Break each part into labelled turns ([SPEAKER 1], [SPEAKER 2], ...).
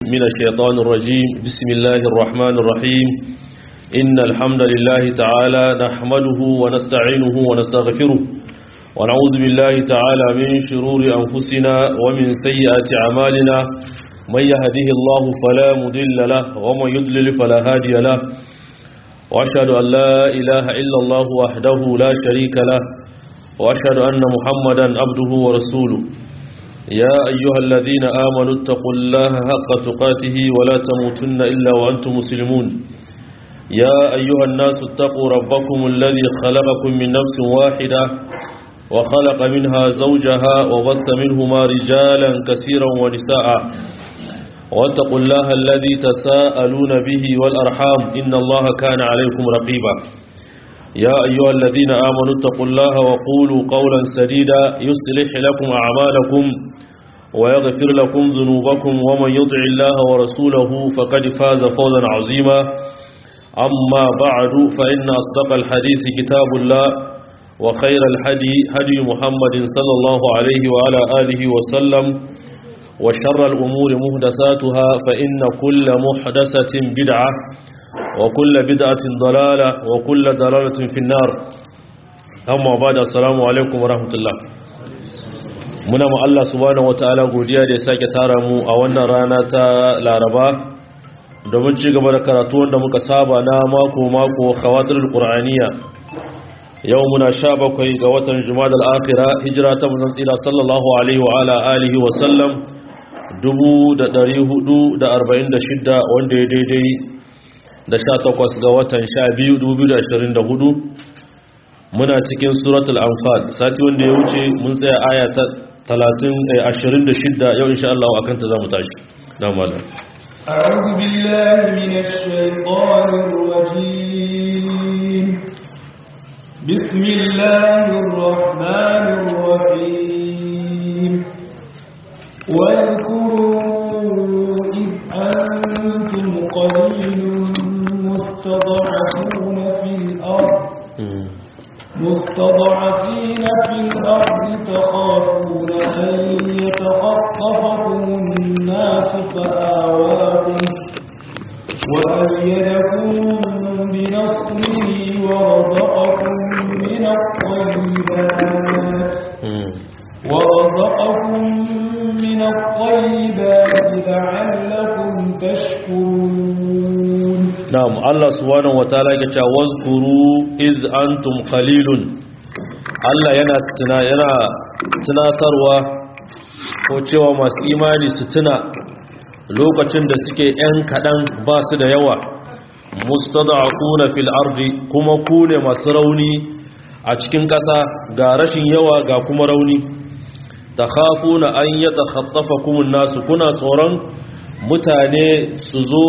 [SPEAKER 1] من الشيطان الرجيم بسم الله الرحمن الرحيم إن الحمد لله تعالى نحمده ونستعينه ونستغفره ونعوذ بالله تعالى من شرور أنفسنا ومن سيئات أعمالنا من يهده الله فلا مضل له ومن يضلل فلا هادي له وأشهد أن لا إله إلا الله وحده لا شريك له وأشهد أن محمدا عبده ورسوله يا أيها الذين آمنوا اتقوا الله حق تقاته ولا تموتن إلا وأنتم مسلمون يا أيها الناس اتقوا ربكم الذي خلقكم من نفس واحدة وخلق منها زوجها وبث منهما رجالا كثيرا ونساء واتقوا الله الذي تساءلون به والأرحام إن الله كان عليكم رقيبا يا أيها الذين آمنوا اتقوا الله وقولوا قولا سديدا يصلح لكم أعمالكم ويغفر لكم ذنوبكم ومن يطع الله ورسوله فقد فاز فوزا عظيما أما بعد فإن أصدق الحديث كتاب الله وخير الحدي هدي محمد صلى الله عليه وعلى آله وسلم وشر الأمور مهدساتها فإن كل محدثة بدعة وكل بدعة ضلالة وكل ضلالة في النار أما بعد السلام عليكم ورحمة الله muna ma Allah subhanahu wataala godiya da ya sake tara mu a wannan rana ta Laraba domin ci gaba da karatu wanda muka saba na mako mako khawatirul qur'aniya yau muna 17 ga watan jumadal akhira hijira ta manzon tsira sallallahu alaihi wa ala alihi wa sallam 1446 wanda ya daidai da 18 ga watan 12 2024 muna cikin suratul anfal sati wanda ya wuce mun tsaya aya ta 26 yau insha Allah akan ta zamu tashi na malam
[SPEAKER 2] أعوذ بالله من الشيطان الرجيم بسم الله الرحمن الرحيم واذكروا إذ أنتم قليل مستضعفون في الأرض مستضعفين في الأرض تخافون أن يتخطفكم الناس فآواكم وأيدكم بنصره ورزقكم من الطيبات ورزقكم من الطيبات لعلكم تشكرون
[SPEAKER 1] na'am Allah subhanahu wataala yake cewa wazkuru iz antum qalilun Allah yana tuna yana tunatarwa ko cewa masu imani su tuna lokacin da suke yan kadan ba su da yawa mustada'una fil ardi kuma ku ne masu rauni a cikin ƙasa ga rashin yawa ga kuma rauni takhafuna an yatakhattafakum an-nasu kuna tsoron mutane su zo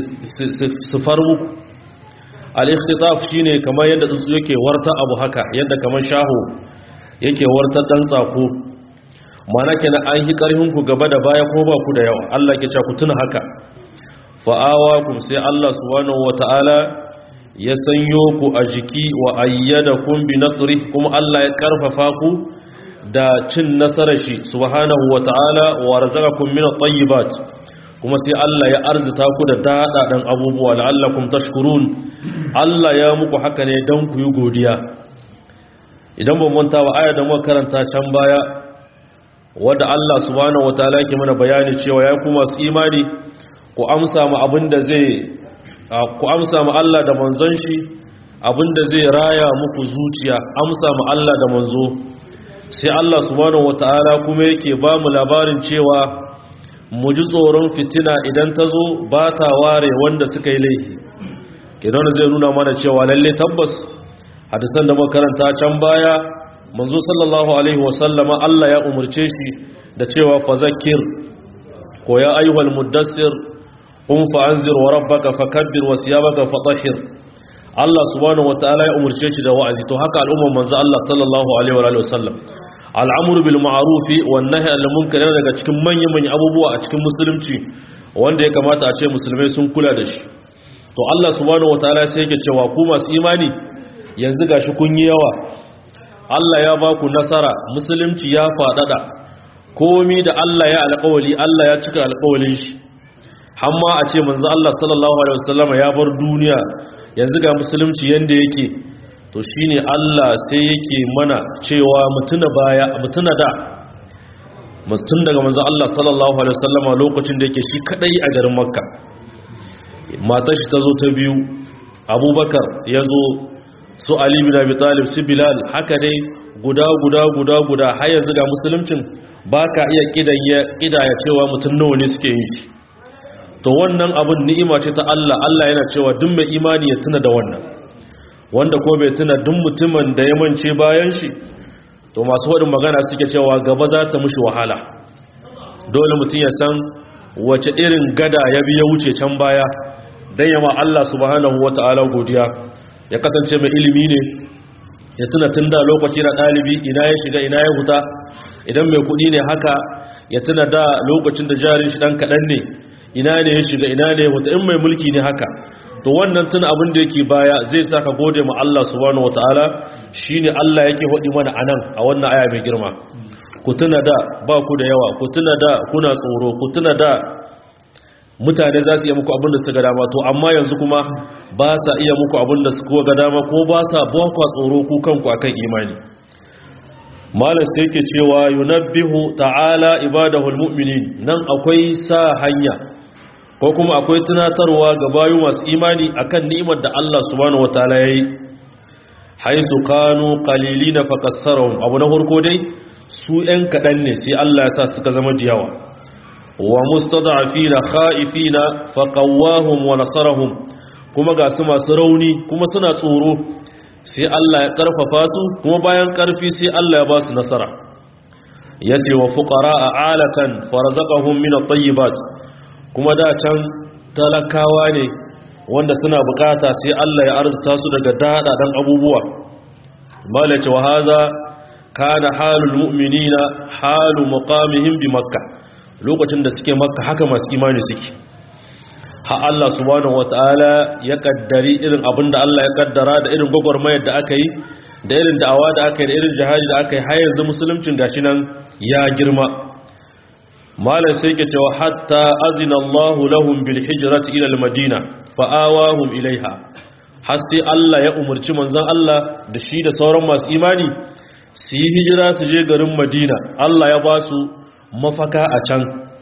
[SPEAKER 1] su far muku al-ikhtitaf shine kamar yadda tsuntsu yake warta abu haka yadda kamar shaho yake warta dan tsako mana kenan an yi karfin ku gaba da baya ko ba ku da yawa Allah ke cewa ku tuna haka fa'awakum sai Allah subhanahu wata'ala ya sanyo ku a jiki wa ayyadakum bi nasri kuma Allah ya karfafa ku da cin nasarar shi subhanahu wata'ala wa razaqakum min at-tayyibat kuma sai Allah ya arzita ku da daɗaɗen abubuwa la'allakum tashkurun Allah ya muku haka ne don ku yi godiya idan ban manta wa aya da muka karanta can baya wadda Allah subhanahu wataala ke mana bayani cewa ya ku masu imani ku amsa mu abinda zai ku amsa mu Allah da manzon shi abinda zai raya muku zuciya amsa mu Allah da manzo sai Allah subhanahu wataala kuma yake ba mu labarin cewa mu ji tsoron fitina idan ta zo ba ta ware wanda suka yi laifi kenan zai nuna mana cewa lalle tabbas hadisan da makaranta can baya manzo sallallahu alaihi wasallama Allah ya umurce shi da cewa fazakir ko ya ayyuhal muddassir qum fa anzir wa rabbaka fakabbir wa siyabaka fatahhir Allah subhanahu wataala ya umurce shi da wa'azi to haka al'umman manzo Allah sallallahu alaihi wa sallam al'amuru bil ma'arufi wannan al'amunkar yana daga cikin manyan abubuwa a cikin musulunci wanda ya kamata a ce musulmai sun kula da shi to Allah subhanahu wataala sai yake cewa ku masu imani yanzu gashi kun yi yawa Allah ya ba ku nasara musulunci ya faɗaɗa komi da Allah ya alƙawali Allah ya cika alƙawalin shi hamma a ce manzo Allah sallallahu alaihi wasallama ya bar duniya yanzu ga musulunci yanda yake to shine Allah sai yake mana cewa mutuna baya mutuna da mutun daga manzo Allah sallallahu alaihi wasallama lokacin da yake shi kadai a garin Makka matar shi ta zo ta biyu Abubakar ya zo su Ali bin Abi Talib su Bilal haka dai guda guda guda guda har yanzu ga musuluncin baka iya kidaya kidaya cewa mutun nawa ne suke yin shi to wannan abun ni'ima ce ta Allah Allah yana cewa duk mai imani ya tuna da wannan wanda ko bai tuna duk mutumin da ya mance bayan shi to masu wadin magana suke cewa gaba za ta mushi wahala dole mutum ya san wace irin gada ya bi ya wuce can baya dan yama Allah subhanahu wata'ala godiya ya kasance mai ilimi ne ya tuna tun da lokaci na ɗalibi ina ya shiga ina ya huta idan mai kuɗi ne haka ya tuna da lokacin da jarin shi ɗan kaɗan ne ina ne ya shiga ina ne wata in mai mulki ne haka to wannan tun abin da yake baya zai sa ka gode ma Allah subhanahu wataala shine Allah yake hodi mana anan a wannan aya mai girma ku tuna da ba ku da yawa ku tuna da kuna tsoro ku tuna da mutane za su iya muku abin da suka dama to amma yanzu kuma ba sa iya muku abin da suka ga dama ko ba sa ba ku tsoro ku kanku akan imani malam sai yake cewa yunabbihu ta'ala ibadahul mu'minin nan akwai sa hanya ko kuma akwai tunatarwa ga bayu masu imani akan ni'imar da Allah subhanahu wataala yayi haisu kanu qalilina fakassarahum abu na farko dai su ɗan kaɗan ne sai Allah ya sa suka zama jiyawa wa mustada'afina kha'ifina faqawwahum wa nasarahum kuma ga su masu rauni kuma suna tsoro sai Allah ya karfafa su kuma bayan karfi sai Allah ya ba su nasara yace wa fuqara'a alakan farzaqahum min at-tayyibat kuma da can talakawa ne wanda suna bukata sai Allah ya arzuta su daga dadadan abubuwa malace wa haza kana halul mu'minina halu muqamihim bi makkah lokacin da suke makka haka masu imani suke ha Allah subhanahu wataala ya kaddari irin abinda Allah ya kaddara da irin gwagwarmayar da aka yi da irin da'awa da aka yi da irin jihadi da aka yi har yanzu musuluncin gashi nan ya girma malam sai ke cewa hatta azina Allahu lahum bil hijrati ila al-madina fa awahum ilaiha har sai Allah ya umurci manzon Allah da shi da sauran masu imani su yi hijira su je garin Madina Allah ya ba su mafaka a can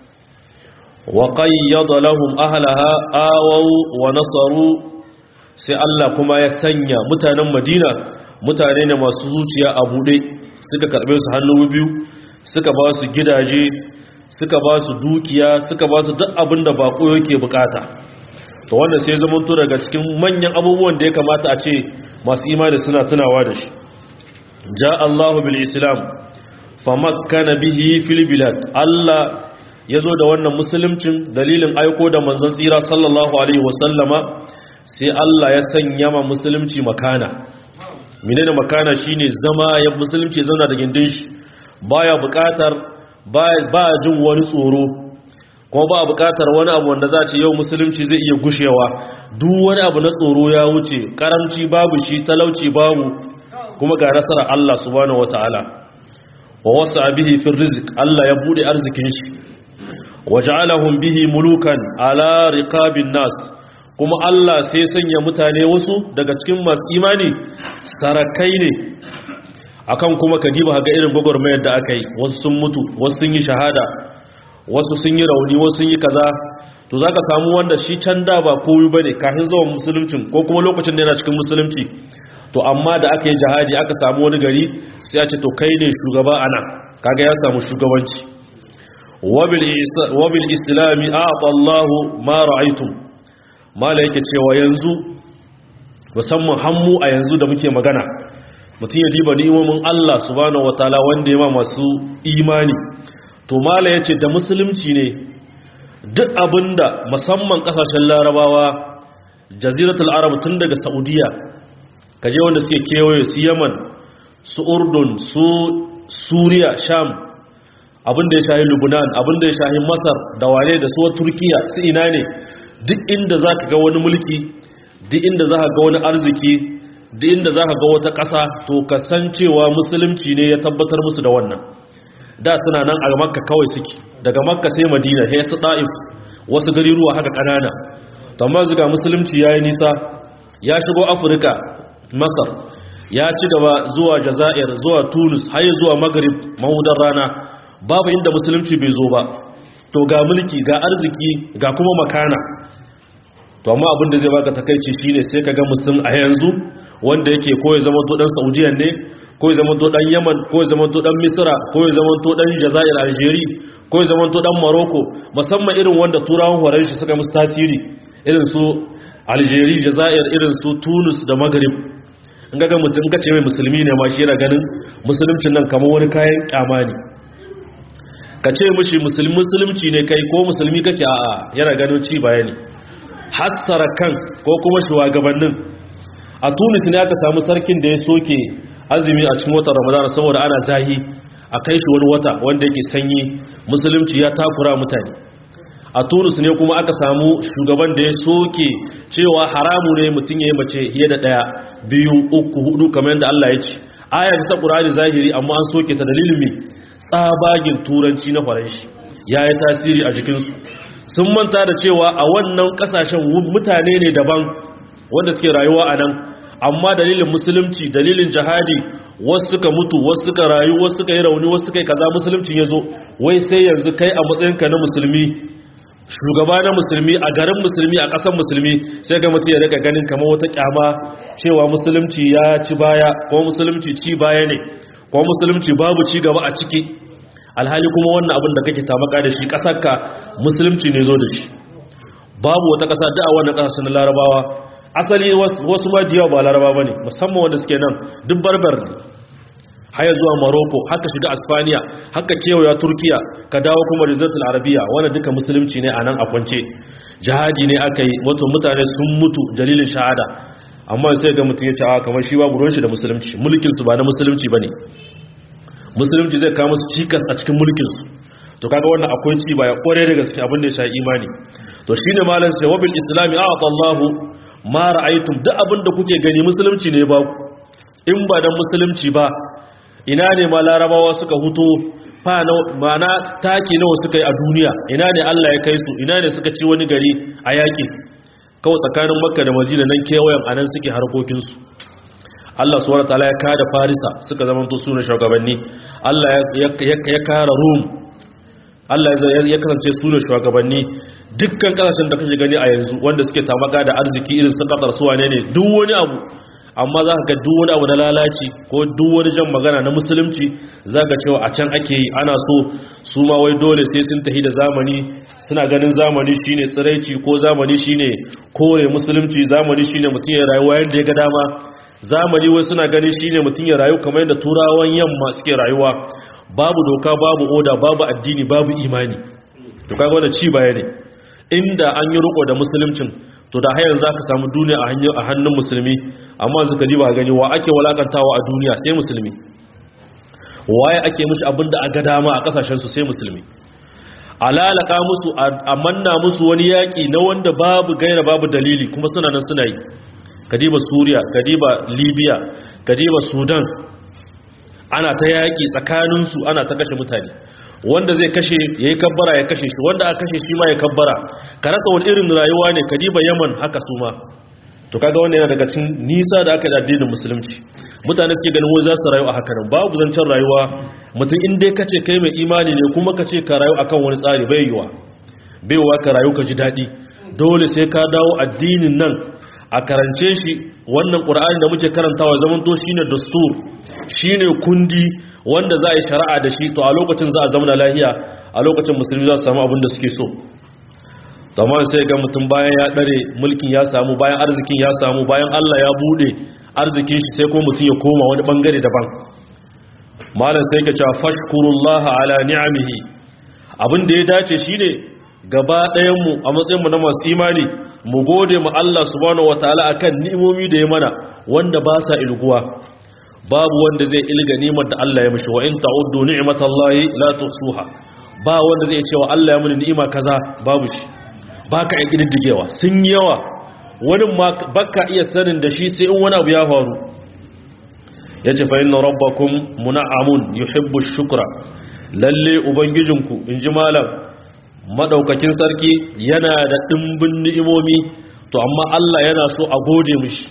[SPEAKER 1] wa qayyada lahum ahlaha awaw wa nasaru sai Allah kuma ya sanya mutanen Madina mutane ne masu zuciya a bude suka karbe su hannu biyu suka ba su gidaje suka ba su dukiya suka ba su duk abin da bako yake bukata to wannan sai zama to daga cikin manyan abubuwan da ya kamata a ce masu imani suna tunawa da shi ja Allahu bil islam famakkana bihi fil bilad Allah yazo da wannan musuluncin dalilin aiko da manzon tsira sallallahu alaihi wasallama sai Allah ya sanya ma musulunci makana menene makana shine zama ya musulunci zauna da gindin shi baya bukatar ba jin wani tsoro kuma ba bukatar wani abu wanda za ce yau musulunci zai iya gushewa duk wani abu na tsoro ya wuce karamci babu shi talauci babu kuma ga nasarar Allah subhanahu wataala wa wasa bihi fi rizq Allah ya bude arzikin shi waja'alahum bihi mulukan ala riqabin nas kuma Allah sai sanya mutane wasu daga cikin masu imani sarakai ne akan kuma ka diba ga irin gwagwarmayar da aka yi wasu sun mutu wasu sun yi shahada wasu sun yi rauni wasu sun yi kaza to zaka samu wanda shi can da ba koyi bane kafin zuwan musulunci ko kuma lokacin da yana cikin musulunci to amma da aka yi jihadi aka samu wani gari sai a ce to kai ne shugaba ana kaga ya samu shugabanci wabil islami a'ata Allah ma ra'aytum mala yake cewa yanzu musamman hammu a yanzu da muke magana mutum ya diba ni'imomin Allah subhanahu wataala wanda ya ma masu imani to mala yace da musulunci ne duk abinda musamman kasashen larabawa jaziratul arab tun daga saudiya kaje wanda suke kewaye su yaman su urdun su suriya sham abinda ya shahi lubnan abinda ya shahi masar da wane da su turkiya su ina ne duk inda za ka ga wani mulki duk inda za ka ga wani arziki duk inda za ka ga wata ƙasa to kasancewa musulunci ne ya tabbatar musu da wannan da suna nan a makka kawai suke daga makka sai madina sai su ɗa'if wasu gariruwa haka ƙanana amma zuga musulunci ya yi nisa ya shigo afirka masar ya ci gaba zuwa jazair zuwa tunis har zuwa maghrib mahudar rana babu inda musulunci bai zo ba to ga mulki ga arziki ga kuma makana to amma abin da zai baka takaici shine sai ka ga musulun a yanzu wanda yake ko ya zama to dan saudiya ne ko ya zama to dan yaman ko ya zama to dan misra ko ya zama to dan jazair algeria ko ya zama to dan morocco musamman irin wanda turawan horon shi suka musu tasiri irin su algeria jazair irin su tunis da maghrib in ga mutum ka ce mai musulmi ne ma shi yana ganin musuluncin nan kamar wani kayan kyama ne ka ce mishi musulunci ne kai ko musulmi kake a'a yana ganin ci baya ne hassara kan ko kuma shugabannin a tunis ne aka samu sarkin da ya soke azumi a cikin watan ramadana saboda ana zahi a kai shi wani wata wanda yake sanyi musulunci ya takura mutane a tunis ne kuma aka samu shugaban da ya soke cewa haramu ne mutum ya yi mace fiye da ɗaya biyu uku hudu kamar yadda allah ya ce ayar ta ƙurani zahiri amma an soke ta dalilin mai tsabagin turanci na faranshi ya yi tasiri a jikinsu sun manta da cewa a wannan kasashen mutane ne daban wanda suke rayuwa a nan amma dalilin musulunci dalilin jihadi wasu suka mutu wasu suka rayu wasu suka yi rauni wasu suka yi kaza musulunci ya zo wai sai yanzu kai a matsayinka na musulmi shugaba na musulmi a garin musulmi a ƙasar musulmi sai ga mutum ya rika ganin kamar wata kyama cewa musulunci ya ci baya ko musulunci ci baya ne ko musulunci babu ci gaba a ciki alhali kuma wannan abin da kake tamaka da shi ƙasarka musulunci ne zo da shi babu wata ƙasa da a wannan ƙasashen na larabawa asali wasu ma diyawa ba laraba ba ne musamman wanda suke nan duk barbar ne haya zuwa morocco haka shiga asfaniya haka kewaya turkiya ka dawo kuma rizatul arabiya wanda duka musulunci ne a nan a kwance jihadi ne aka yi wato mutane sun mutu dalilin shahada amma sai ga mutum ya ce a kamar shi babu ruwan shi da musulunci mulkin su ba na musulunci ba ne musulunci zai kawo musu cikas a cikin mulkinsu to kaga wannan akwai ci baya kore da gaske abin da ya sha imani to shine malam sai wabil islami a'ata Allah ma ra'aytum duk abin da kuke gani musulunci ne ba ku in ba dan musulunci ba ina ne ma larabawa suka huto fa na mana taki nawa suka yi a duniya ina ne Allah ya kai su ina ne suka ci wani gari a yaki kawai tsakanin makka da madina nan kewayen anan suke harkokinsu Allah subhanahu wataala ya kada Farisa suka zamanto sune shugabanni Allah ya kara Rum Allah ya kasance sune shugabanni dukkan kasashen da kake gani a yanzu wanda suke tamaka da arziki irin su Qatar su wane ne duk wani abu amma za ka ga duk wani abu na lalaci ko duk wani jan magana na musulunci za ka cewa a can ake yi ana so su ma wai dole sai sun tafi da zamani suna ganin zamani shine tsiraici ko zamani shine kore musulunci zamani shine mutum ya rayuwa yadda ya ga dama zamani wai suna ganin shine mutum ya rayu kamar yadda turawan yamma suke rayuwa babu doka babu oda babu addini babu imani to kaga wannan ci baya ne inda an yi riko da musuluncin to da hayan zaka samu duniya a hannun a hannun musulmi amma suka diba gani wa ake walakantawa a duniya sai musulmi waye ake mishi abinda a ga dama a kasashen su sai musulmi alalaka musu a manna musu wani yaki na wanda babu gaira babu dalili kuma suna nan suna yi kadiba suriya kadiba libya kadiba sudan ana ta yaƙi tsakaninsu ana ta kashe mutane wanda zai kashe ya yi kabbara ya kashe shi wanda aka kashe shi ma ya kabbara ka rasa wani irin rayuwa ne kadiba yaman haka su ma to kaga wannan yana daga cikin nisa da aka yi addinin musulunci mutane suke ganin wai za su rayu a haka nan babu zancen rayuwa mutum in dai kace kai mai imani ne kuma kace ka rayu akan wani tsari bai yiwa bai yiwa ka rayu ka ji daɗi dole sai ka dawo addinin nan a karance shi wannan ƙura'ani da muke karantawa zaman to shine dastur shine kundi wanda za a yi shari'a da shi to a lokacin za a zama lahiya a lokacin musulmi za su samu abin da suke so zaman sai ga mutum bayan ya ɗare mulkin ya samu bayan arzikin ya samu bayan allah ya buɗe arzikin shi sai ko mutum ya koma wani ɓangare daban malam sai ka cewa fashkurullaha ala ni'amihi abin da ya dace shine gaba ɗayanmu a matsayinmu na masu imani mu gode mu Allah subhanahu wataala akan ni'imomi da ya mana wanda ba sa ilguwa babu wanda zai ilga ni'imar da Allah ya mishi wa in ta'uddu ni'matallahi la tuhsuha ba wanda zai cewa Allah ya muni ni'ima kaza babu shi baka iya kididdigewa sun yawa wani ma baka iya sanin da shi sai in wani abu ya faru yace fa inna rabbakum mun'amun yuhibbu shukra lalle ubangijinku inji malam madaukakin sarki yana da dimbin ni'imomi to amma Allah yana so a gode mishi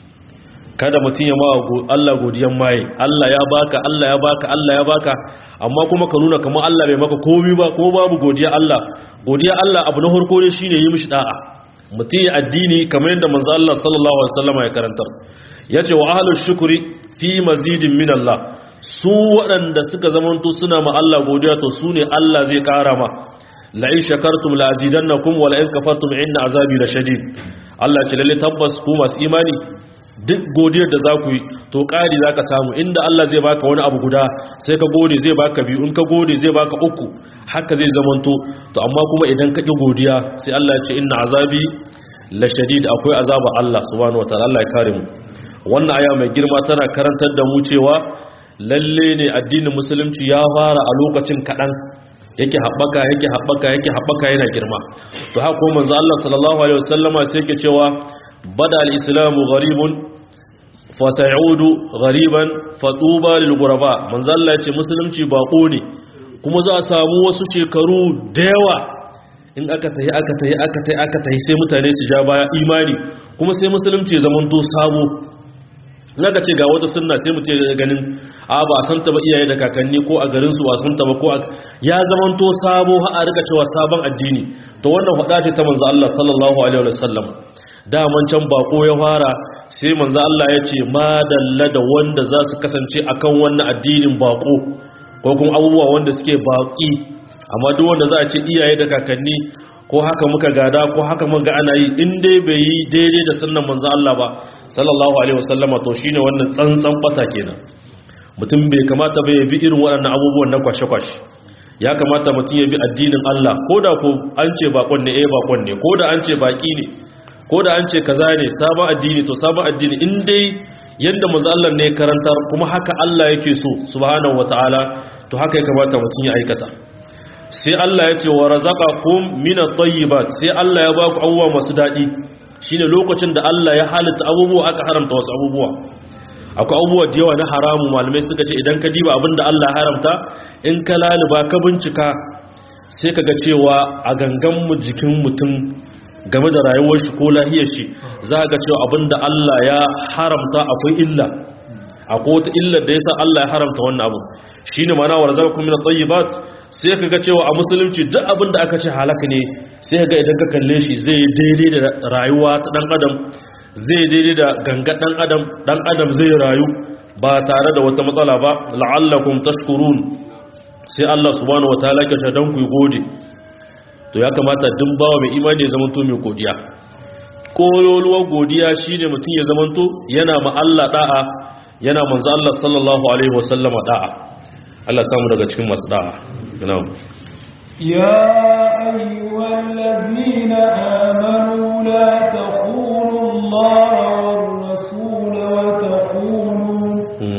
[SPEAKER 1] kada mutum ya ma Allah godiyan maye Allah ya baka Allah ya baka Allah ya baka amma kuma ka nuna kamar Allah bai maka komai ba ko babu godiya Allah godiya Allah abu na farko ne shine yi mishi da'a mutum ya addini kamar yadda manzo Allah sallallahu alaihi wasallam ya karantar yace wa ahlus shukri fi mazidin min Allah su waɗanda suka zamanto suna ma Allah godiya to su ne Allah zai kara ma la in shakartum la azidannakum wa la in kafartum inna azabi lashadid Allah ce lalle tabbas ku masu imani duk godiyar da za ku yi to ƙari za ka samu inda Allah zai baka wani abu guda sai ka gode zai baka biyu in ka gode zai baka uku haka zai zamanto to amma kuma idan ka ƙi godiya sai Allah ya ce inna azabi la shadid akwai azaba Allah subhanahu wataala Allah ya kare mu wannan aya mai girma tana karantar da mu cewa lalle ne addinin musulunci ya fara a lokacin kaɗan yake haɓaka yake haɓaka yake haɓaka yana girma to haka kuma manzo Allah sallallahu alaihi wasallama sai yake cewa bada al-islamu gharibun fa sayudu ghariban fa tuba lil ghuraba manzo Allah yace musulunci bako ne kuma za a samu wasu shekaru da yawa in aka tayi aka tayi aka tayi aka tayi sai mutane su ja baya imani kuma sai musulunci ya zama to sabo naga ce ga wata sunna sai mu ce ganin a ba a santa ba iyaye da kakanni ko a garin su ba santa ba ko ya zamanto sabo har a rika cewa sabon addini to wannan hada ce ta manzo Allah sallallahu alaihi wasallam daman can bako ya fara sai manzo Allah ya ce madalla da wanda za su kasance akan wannan addinin bako ko kuma abubuwa wanda suke baki amma duk wanda za a ce iyaye da kakanni ko haka muka gada ko haka muka ana yi in dai bai yi daidai da sunnan manzo Allah ba sallallahu alaihi wasallama to shine wannan tsantsan bata kenan mutum bai kamata bai bi irin waɗannan abubuwan na kwashe-kwashe ya kamata mutum ya bi addinin Allah ko da ko an ce bakon ne eh bakon ne ko da an ce baki ne ko da an ce kaza ne sabon addini to sabon addini in dai yanda manzo Allah ne karantar kuma haka Allah yake so subhanahu wataala to haka ya kamata mutum ya aikata sai Allah ya ce wa razaqakum min at-tayyibat sai Allah ya baku abubuwa masu dadi shine lokacin da Allah ya halitta abubuwa aka haramta wasu abubuwa akwai abubuwa da yawa na haramu malamai suka ce idan ka diba abinda Allah ya haramta in ka laluba ka bincika sai ka ga cewa a gangan mu jikin mutum game da rayuwar shi ko lahiyar shi za ga cewa abinda Allah ya haramta akwai illa akwai wata illar da yasa Allah ya haramta wannan abu shine ma'ana wa razaqakum min at-tayyibat sai ka ga cewa a musulunci duk abinda aka ce halaka ne sai ga idan ka kalle shi zai daidai da rayuwa ta dan adam zai daidai da ganga dan adam dan adam zai rayu ba tare da wata matsala ba la'allakum tashkurun sai Allah subhanahu wataala ke ta dan ku gode to ya kamata duk bawa mai imani ya zamanto mai godiya kololuwar godiya shine mutum ya zamanto yana ma Allah da'a yana manzo Allah sallallahu alaihi wasallama da'a Allah samu daga cikin masu da'a na'am
[SPEAKER 2] يا أيها الذين آمنوا لا تخونوا الله والرسول وتخونوا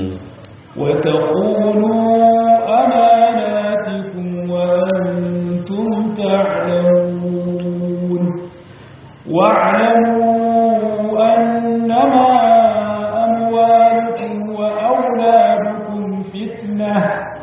[SPEAKER 2] وتخونوا أماناتكم وأنتم تعلمون واعلموا أنما أموالكم وأولادكم فتنة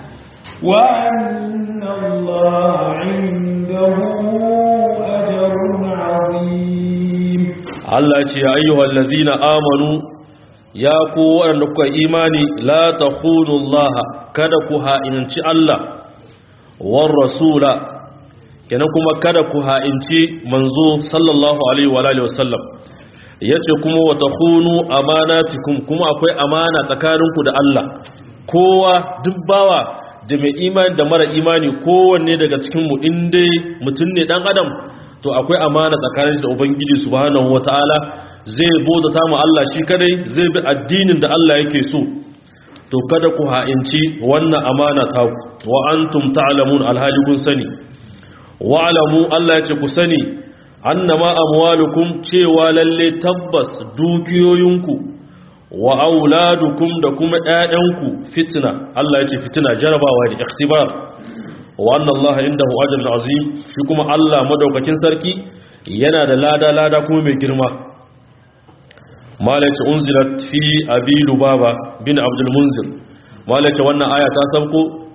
[SPEAKER 2] وأن الله عنده أجر عظيم
[SPEAKER 1] Allah ce ya ayyuhal ladhina amanu ya ku waɗanda kuka imani la takhunu Allah kada ku ha'inci Allah war rasula kenan kuma kada ku ha'inci manzo sallallahu alaihi wa alihi wasallam yace kuma wa takhunu amanatikum kuma akwai amana tsakaninku da Allah kowa duk bawa da mai imani da mara imani kowanne daga cikin mu inda mutum ne dan adam to akwai amana tsakanin da ubangiji subhanahu wataala zai bauta mu Allah shi kadai zai bi addinin da Allah yake so to kada ku ha'inci wannan amana ta ku wa antum ta'lamun alhali kun sani wa alamu Allah ya ce ku sani annama amwalukum cewa lalle tabbas dukiyoyinku wa auladukum da kuma ƴaƴanku fitna Allah ya ce fitina jarabawa ne ikhtibar wa anna Allah indahu ajrun azim shi kuma Allah madaukakin sarki yana da lada lada kuma mai girma malaci unzilat fi abi lubaba bin abdul munzir malaci wannan aya ta sauko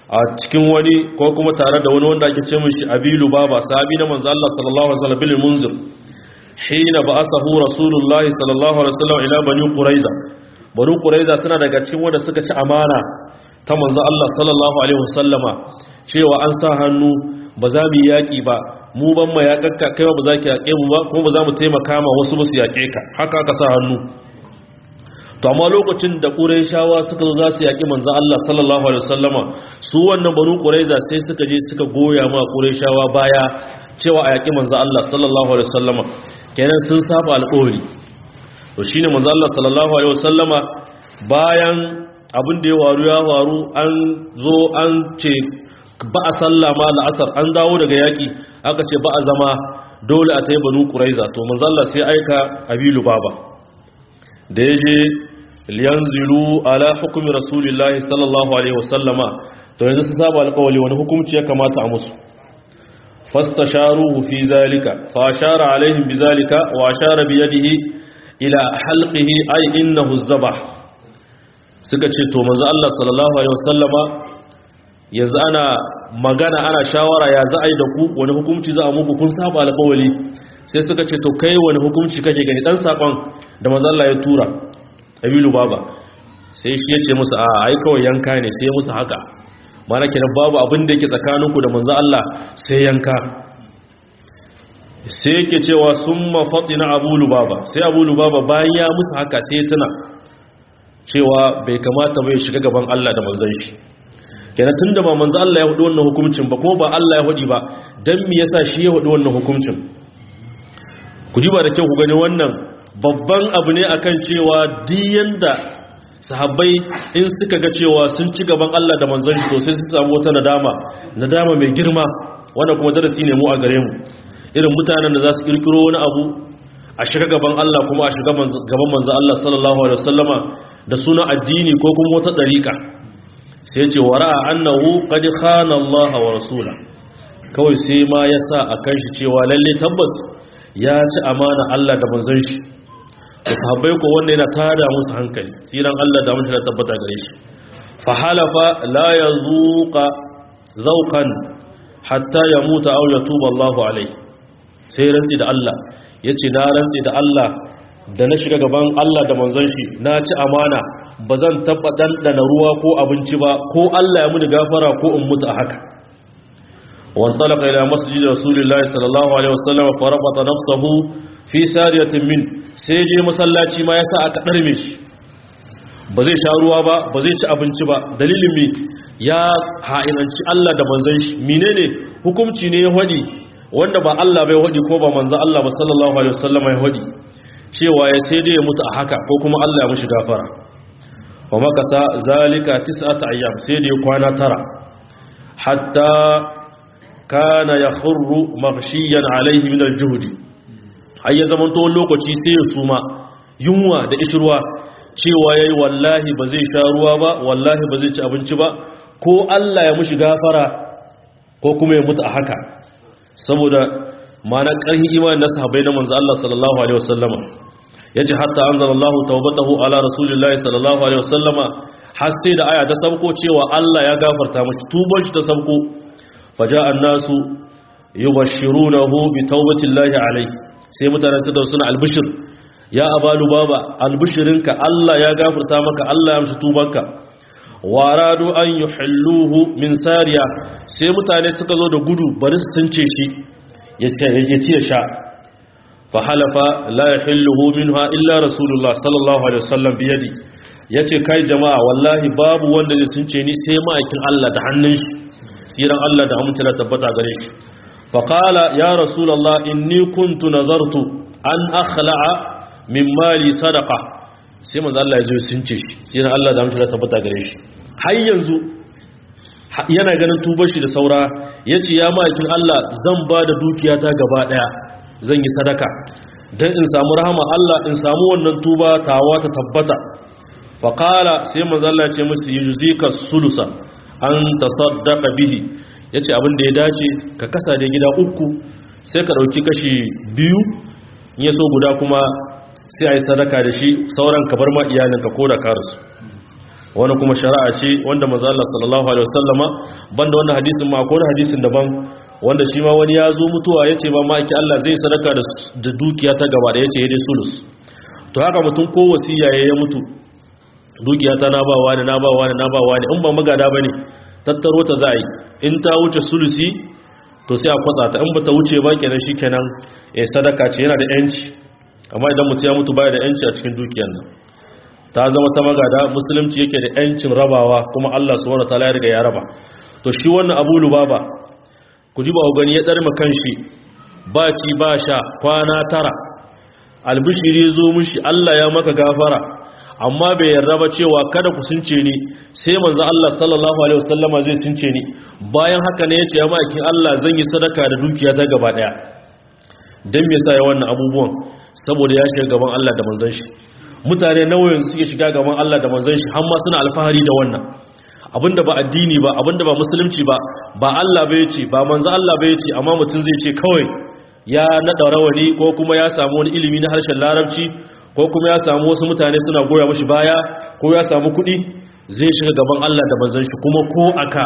[SPEAKER 1] a cikin wani ko kuma tare da wani wanda ake ce mishi abilu baba sahabi na manzo Allah sallallahu alaihi wasallam bil munzir hina ba'athahu rasulullah sallallahu alaihi wasallam ila bani quraiza bani quraiza suna daga cikin wanda suka ci amana ta manzo Allah sallallahu alaihi wasallama cewa an sa hannu ba za mu yaki ba mu ban ma yakakka kai ba za ki yake mu ba kuma ba za mu taimaka ma wasu ba su yake ka haka aka sa hannu to amma lokacin da quraishawa suka zo za su yaki manzo Allah sallallahu alaihi wasallama su wannan banu quraiza sai suka je suka goya ma quraishawa baya cewa a yaki manzo Allah sallallahu alaihi wasallama kenan sun saba alƙawari to shine manzo Allah sallallahu alaihi wasallama bayan abin da ya waru ya waru an zo an ce ba a sallama la'asar an dawo daga yaki aka ce ba a zama dole a tayi banu quraiza to manzo Allah sai aika abilu baba da yaje liyanzilu ala hukumi rasulillahi sallallahu alaihi wasallama to yanzu su saba alƙawali wani hukunci ya kamata a musu fastasharuhu fi zalika fa ashara alaihim bizalika wa ashara bi yadihi ila halqihi ay innahu zabah suka ce to manzo Allah sallallahu alaihi wasallama yanzu ana magana ana shawara ya za a yi da ku wani hukunci za a muku kun saba alƙawali sai suka ce to kai wani hukunci kake gani dan sakon da manzo Allah ya tura abilu baba sai shi ya ce musu a ai kawai yanka ne sai musu haka mana kenan babu abin da yake tsakaninku da manzo Allah sai yanka sai yake cewa summa fatina abu lubaba sai abu lubaba bayan ya musu haka sai tuna cewa bai kamata bai shiga gaban Allah da manzon shi kenan tunda ba manzo Allah ya hudu wannan hukuncin ba kuma ba Allah ya hudi ba dan me yasa shi ya hudu wannan hukuncin ku ji ba da kyau ku gani wannan babban abu ne akan cewa diyan da sahabbai in suka ga cewa sun ci gaban Allah da manzon shi to sai su samu wata nadama nadama mai girma wannan kuma darasi ne mu a gare mu irin mutanen da za su kirkiro wani abu a shiga gaban Allah kuma a shiga gaban manzon Allah sallallahu alaihi wasallama da sunan addini ko kuma wata dariƙa sai ce wara annahu qad khana Allah wa rasula kawai sai ma yasa akan shi cewa lalle tabbas ya ci amana Allah da manzon shi da sahabbai ko wanda yana tada musu hankali tsiran Allah da mutum da tabbata gare shi fa halafa la yazuqa zawqan hatta yamuta aw yatuba Allah alaihi sai rantsi da Allah yace na rantsi da Allah da na shiga gaban Allah da manzon shi na ci amana bazan taba dandana ruwa ko abinci ba ko Allah ya muni gafara ko in mutu a haka وانطلق إلى مسجد رسول الله صلى الله عليه وسلم فربط نفسه في سارية من سيجي مسلاتي ما يسا aka darme shi ba zai sha ruwa ba ba zai ci abinci ba dalilin mi ya ha'inanci Allah da manzon shi menene hukunci ne ya hadi wanda ba Allah bai hadi ko ba manzon Allah ba sallallahu alaihi wasallam ya hadi cewa ya sai dai ya mutu a haka ko kuma Allah ya mishi gafara wa makasa zalika tis'ata ayyam sai dai kwana tara hatta kana ya khurru maghshiyan alaihi min aljuhdi har ya zaman to lokaci sai ya suma yunwa da ishirwa cewa yayi wallahi ba zai sha ruwa ba wallahi ba zai ci abinci ba ko Allah ya mushi gafara ko kuma ya mutu a haka saboda ma'ana ƙarfin imanin na sahabbai na manzo Allah sallallahu alaihi wasallama yace hatta anzalallahu tawbatahu ala rasulillahi sallallahu alaihi wasallama har sai da aya ta sabko cewa Allah ya gafarta mashi tuban shi ta sabko faja annasu yubashshirunahu bi tawbatillahi alayhi sai mutane suka suna albishir ya abalu baba albishirinka Allah ya gafarta maka Allah ya amshi tubanka waradu an yuhilluhu min sariya sai mutane suka zo da gudu bari su tunce shi ya ci ya sha fa halafa la yahilluhu minha illa rasulullah sallallahu alaihi wasallam bi yadi yace kai jama'a wallahi babu wanda zai sunce ni sai ma'aikin Allah da hannun shi tsiran Allah da amince da tabbata gare shi faƙala ya rasulallah inni kuntu nazartu an akhla'a min mali sadaka sai manzo Allah ya zo sun ce shi tsiran Allah da amince da tabbata gare shi har yanzu yana ganin tubar shi da saura yace ya ma'aikin Allah zan ba da dukiyata gaba daya zan yi sadaka dan in samu rahama Allah in samu wannan tuba tawa ta tabbata faƙala sai manzo Allah ya ce musu yujzika sulusa an tasaddaqa bihi yace abin da ya dace ka kasa da gida uku sai ka dauki kashi biyu in yaso guda kuma sai ayi sadaka da shi sauran ka bar ma iyalinka ko da ka rasu wani kuma shari'a ce wanda manzo Allah sallallahu alaihi wasallama banda wannan hadisin ma akwai hadisin daban wanda shi ma wani ya zo mutuwa yace ba ma ake Allah zai sadaka da dukiya ta gaba da yace yayi sulus to haka mutum ko wasiya ya mutu dukiya ta na ba wani na ba wani na ba wani in ba magada bane tattaro ta za yi in ta wuce sulusi to sai a kwatsa ta in ba ta wuce ba kenan shikenan eh sadaka ce yana da yanci amma idan mutum ya mutu baya da yanci a cikin dukiyar nan ta zama ta magada musulunci yake da yancin rabawa kuma Allah subhanahu wataala ya riga ya raba to shi wannan Abu Lubaba ku ji ba ku gani ya darma kanshi ba ci ba sha kwana tara albishiri zo mushi Allah ya maka gafara amma bai yarda ba cewa kada ku sunce ni sai manzo Allah sallallahu alaihi wasallama zai sunce ni bayan haka ne yace ya makin Allah zan yi sadaka da dukiya ta gaba daya dan me yasa ya wannan abubuwan saboda ya shiga gaban Allah da manzon shi mutane nawa yanzu suke shiga gaban Allah da manzon shi har ma suna alfahari da wannan abinda ba addini ba abinda ba musulunci ba ba Allah bai ce ba manzo Allah bai ce amma mutum zai ce kawai ya nada rawani ko kuma ya samu wani ilimi na harshen larabci ko kuma ya samu wasu mutane suna goya mashi baya ko ya samu kuɗi zai shiga gaban Allah da manzon shi kuma ko aka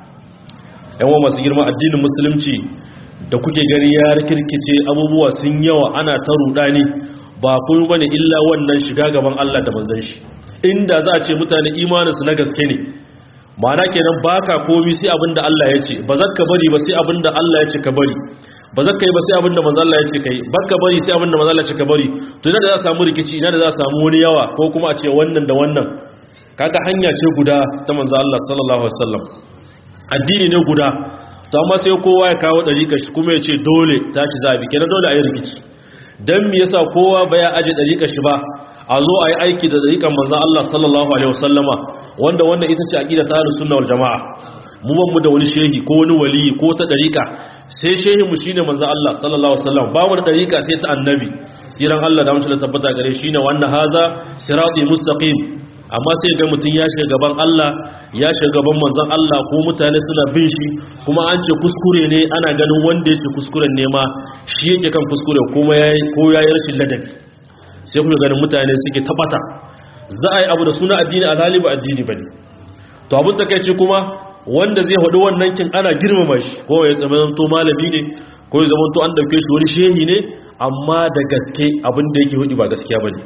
[SPEAKER 1] yan wa masu girma addinin musulunci da kuke gani ya rikirkice abubuwa sun yawa ana ta rudani ba kun bane illa wannan shiga gaban Allah da manzon shi inda za a ce mutane imaninsu na gaske ne ma'ana kenan baka komi sai abinda Allah ya ce ba ka bari ba sai abinda Allah ya ce ka bari ba za ka yi ba sai abinda manzo Allah ya ce kai baka bari sai abinda manzo Allah ya ce ka bari to ina da za a samu rikici ina da za a samu wani yawa ko kuma a ce wannan da wannan kaga hanya ce guda ta manzo Allah sallallahu alaihi wasallam addini ne guda to amma sai kowa ya kawo dariƙar shi kuma ya ce dole ta ci zabi kenan dole a yi rikici dan me yasa kowa ba ya aje dariƙar shi ba a zo a yi aiki da dariƙar manzo Allah sallallahu alaihi wasallama wanda wannan ita ce aqida ta ahlus sunna wal jamaa mu ban mu da wani shehi ko wani wali ko ta dariƙa sai shehin mu shine manzo Allah sallallahu alaihi wasallam ba mu da dariƙa sai ta annabi siran Allah da mutum tabbata gare shine wannan haza sirati mustaqim amma sai ga mutum ya shiga gaban Allah ya shiga gaban manzon Allah ko mutane suna bin shi kuma an ce kuskure ne ana ganin wanda yake kuskuren ne ma shi yake kan kuskure kuma yayi ko yayi rashin ladabi sai kuma ganin mutane suke tabbata za a yi abu da suna addini alhali ba addini bane to abun takeice kuma wanda zai hudu wannan kin ana girmama shi ko ya zama to malami ne ko ya zama to an dauke shi wani shehi ne amma da gaske abin da yake hudu ba gaskiya bane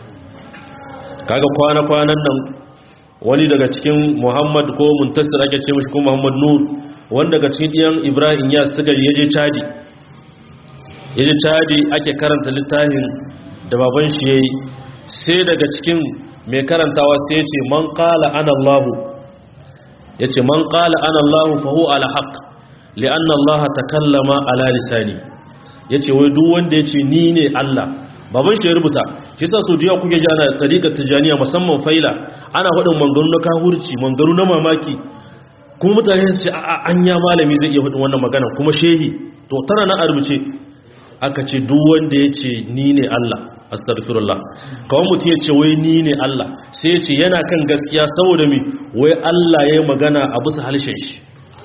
[SPEAKER 1] kaga kwana-kwanan nan wani daga cikin muhammad ko muntasir ake ce mashi ko muhammad nur wanda daga cikin ɗiyan ibrahim ya suka yaje cadi yaje cadi ake karanta littafin da baban shi yayi sai daga cikin mai karantawa sai ya ce man qala ana allah yace man qala ana allah fa huwa ala haqq li'anna allah takallama ala lisani yace wai duk wanda yace ni ne allah baban shi ya rubuta shi sa so jiya kuke jana tariqat tijaniya musamman faila ana faɗin mangaru na kahurci mangaru na mamaki kuma mutane su ce a anya malami zai iya faɗin wannan magana kuma shehi to tana nan a rubuce aka ce duk wanda ya ce ni ne Allah astaghfirullah kawai mutum ya ce wai ni ne Allah sai ya ce yana kan gaskiya saboda mi wai Allah ya yi magana a bisa halshen shi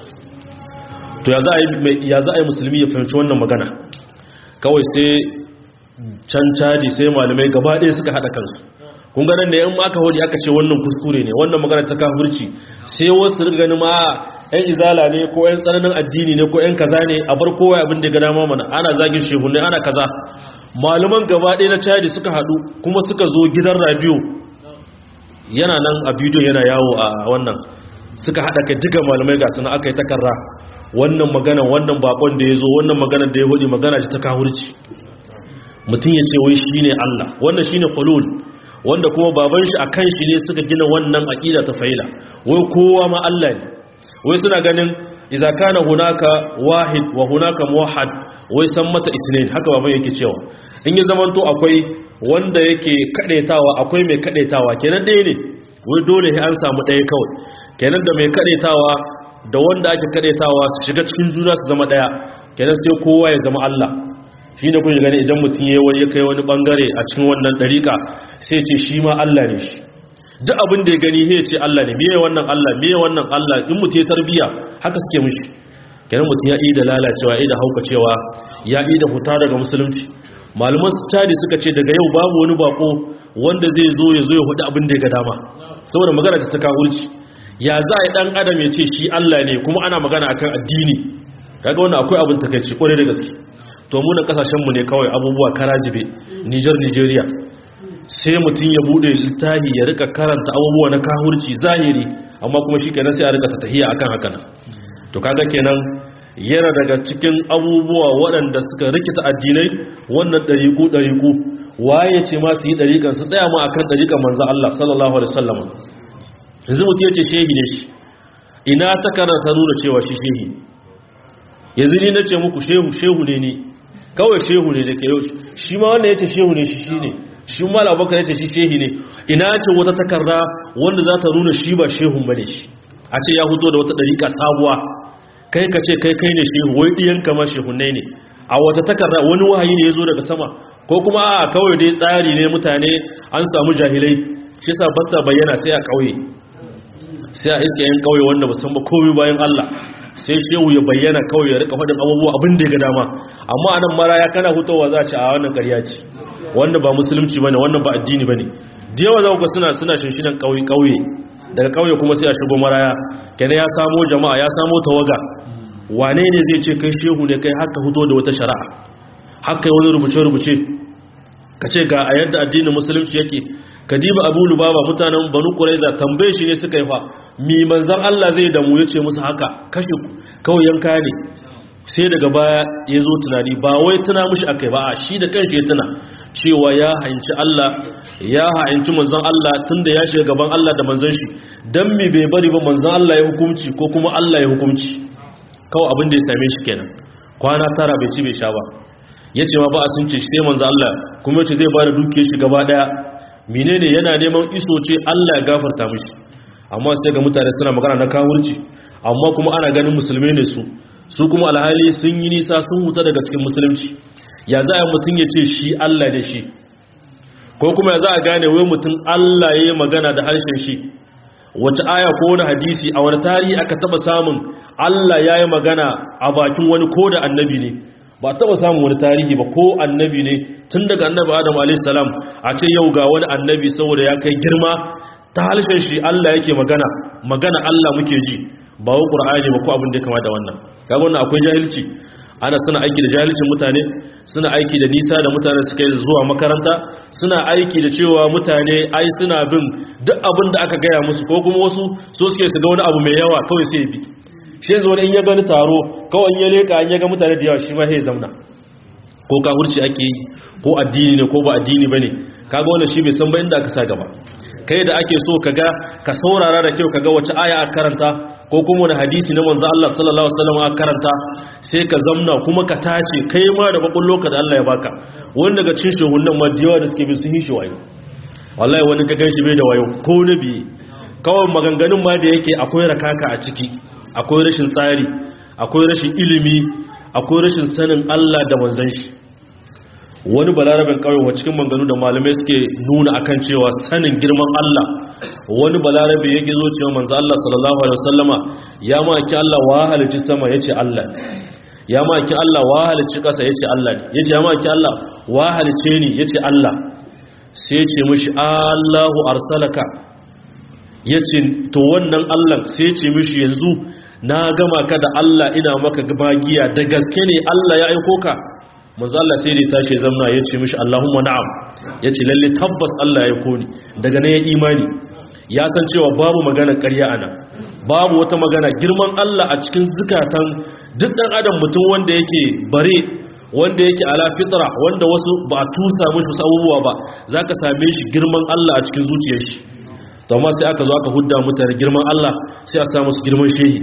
[SPEAKER 1] to ya za a yi musulmi ya fahimci wannan magana kawai sai can caji sai malamai gaba ɗaya suka haɗa kansu kun ganin da yan aka hodi aka ce wannan kuskure ne wannan magana ta kafirci sai wasu riga ganin ma yan izala ne ko yan tsananin addini ne ko yan kaza ne a bar kowa abin da ga dama mana ana zagin shehu ne ana kaza malaman gaba ɗaya na caji suka haɗu kuma suka zo gidan radio yana nan a bidiyo yana yawo a wannan suka haɗa kai duka malamai ga suna aka yi takarra wannan magana wannan bakon da ya zo wannan magana da ya hudi magana ce ta kafirci mutum ya ce wai shi ne Allah wannan shi ne hulul wanda kuma baban shi a kan shi ne suka gina wannan aƙida ta faila wai kowa ma Allah ne wai suna ganin iza kana hunaka wahid wa hunaka muwahhad wai san mata isnin haka baban yake cewa in ya zamanto akwai wanda yake kadaitawa akwai mai kadaitawa kenan ɗaya ne wai dole sai an samu ɗaya kawai kenan da mai kadaitawa da wanda ake kadaitawa su shiga cikin juna su zama ɗaya kenan sai kowa ya zama Allah shi ne kuke gani idan mutum ya wani kai wani bangare a cikin wannan dariƙa sai ce shi ma Allah ne shi duk abin da ya gani sai ce Allah ne meye wannan Allah meye wannan Allah in mutum ya tarbiya haka suke mishi kenan mutum ya yi da lalacewa ya yi da haukacewa ya yi da huta daga musulunci malaman su tadi suka ce daga yau babu wani bako wanda zai zo ya zo ya hudu abin da ya ga dama saboda magana ta kafirci ya za a yi dan adam ya ce shi Allah ne kuma ana magana akan addini kaga wannan akwai abin takeici kware da gaske to mu na kasashen mu ne kawai abubuwa karazibe Niger Nigeria sai mutum ya bude littafi ya rika karanta abubuwa na kahurci zahiri amma kuma shi kenan sai a rika tahiya akan haka nan to kaga kenan yana daga cikin abubuwa waɗanda suka rikita addinai wannan ɗariƙu ɗariƙu waye ce ma su yi ɗariƙan su tsaya ma akan ɗariƙan manzo Allah sallallahu alaihi wasallam yanzu mutum ya ce shehi ne shi ina ta karanta nuna cewa shi shehi yanzu ni na ce muku shehu shehu ne ni kawai shehu ne da ke yau shi ma wannan ya ce shehu ne shi shi ne shi ma labakar ya ce shi shehi ne ina ce wata takarda wanda za ta nuna shi ba shehun ba ne shi a ce ya huto da wata ɗariƙa sabuwa kai ka ce kai kai ne shehu wai ɗiyan kama shehunai ne a wata takarda wani wahayi ne ya zo daga sama ko kuma a kawai dai tsari ne mutane an samu jahilai shi sa basta bayyana sai a ƙauye sai a iska yan ƙauye wanda musamman komai bayan Allah sai shehu ya bayyana kawai ya rika faɗin abubuwa abin da ya ga dama amma anan maraya kana hutowa za a ce a wannan ƙarya ce wanda ba musulunci bane wannan ba addini bane da yawa za ku ga suna suna shinshinan ƙauye ƙauye daga ƙauye kuma sai a shigo maraya kenan ya samo jama'a ya samo tawaga wane ne zai ce kai shehu ne kai haka hudo da wata shari'a haka wani rubuce-rubuce ka ce ga a yadda addinin musulunci yake ka diba abu lubaba mutanen banu ƙuraiza tambaye shi ne suka yi fa mi manzan Allah zai damu ya ce musu haka kashe kawai yanka ne sai daga baya ya zo tunani ba wai tuna mushi akai ba a shi da kanshi ya tuna cewa ya hanci Allah ya hanci manzan Allah tunda ya shiga gaban Allah da manzan shi dan mi bai bari ba manzan Allah ya hukunci ko kuma Allah ya hukunci kawai abin da ya same shi kenan kwana tara bai ci bai sha ba ya ce ma ba a sun ce sai manzo Allah kuma yace zai bada dukiyar shi gaba daya menene yana neman iso ce Allah ya gafarta mishi amma sai ga mutane suna magana na kawurci amma kuma ana ganin musulmai ne su su kuma alhali sun yi nisa sun huta daga cikin musulunci ya za a mutum ya ce shi Allah da shi ko kuma ya za a gane wai mutum Allah ya yi magana da harshen shi wace aya ko wani hadisi a wani tarihi aka taba samun Allah ya yi magana a bakin wani ko da annabi ne ba taba samun wani tarihi ba ko annabi ne tun daga annabi adam a.s. a ce yau ga wani annabi saboda ya kai girma ta halshen shi Allah yake magana magana Allah muke ji ba wa ƙur'ani ba ko abin da ya kama da wannan kaga wannan akwai jahilci ana suna aiki da jahilcin mutane suna aiki da nisa da mutane suka yi zuwa makaranta suna aiki da cewa mutane ai suna bin duk abin da aka gaya musu ko kuma wasu so suke su ga wani abu mai yawa kawai sai bi shi yanzu wani in ya gani taro kawai in ya leka in ya ga mutane da yawa shi ma sai zamna ko kafurci ake yi ko addini ne ko ba addini bane kaga wannan shi bai san ba inda aka sa gaba kai da ake so kaga ka saurara da kyau kaga wace aya aka karanta ko kuma wani hadisi na manzo Allah sallallahu alaihi wasallam aka karanta sai ka zamna kuma ka tace kai ma da bakon da Allah ya baka wani daga cikin shehunan ma da yawa da suke bi sun yi shi wayo wallahi wani ka ganshi bai da wayo ko na biye kawai maganganun ma da yake akwai rakaka a ciki akwai rashin tsari akwai rashin ilimi akwai rashin sanin Allah da manzon shi wani balarabin kawai wa cikin manganu da malamai suke nuna akan cewa sanin girman Allah wani balarabe yake zo cewa manzo Allah sallallahu alaihi wasallama ya maki Allah wa halicci sama yace Allah ya maki Allah wa halicci kasa yace Allah ne yace ya maki Allah wa halicce ni yace Allah sai yace mishi Allahu arsalaka yace to wannan Allah sai yace mishi yanzu na gama ka da Allah ina maka magiya da gaske ne Allah ya aiko ka manzo Allah sai da ya tashi zamna ya ce mishi Allahumma na'am ya ce lalle tabbas Allah ya koni daga nan ya imani ya san cewa babu magana ƙarya ana babu wata magana girman Allah a cikin zukatan duk dan adam mutum wanda yake bare wanda yake ala fitra wanda wasu ba a tusa mishi wasu abubuwa ba zaka same shi girman Allah a cikin zuciyar shi to amma sai aka zo aka hudda mutane girman Allah sai a sa musu girman shehi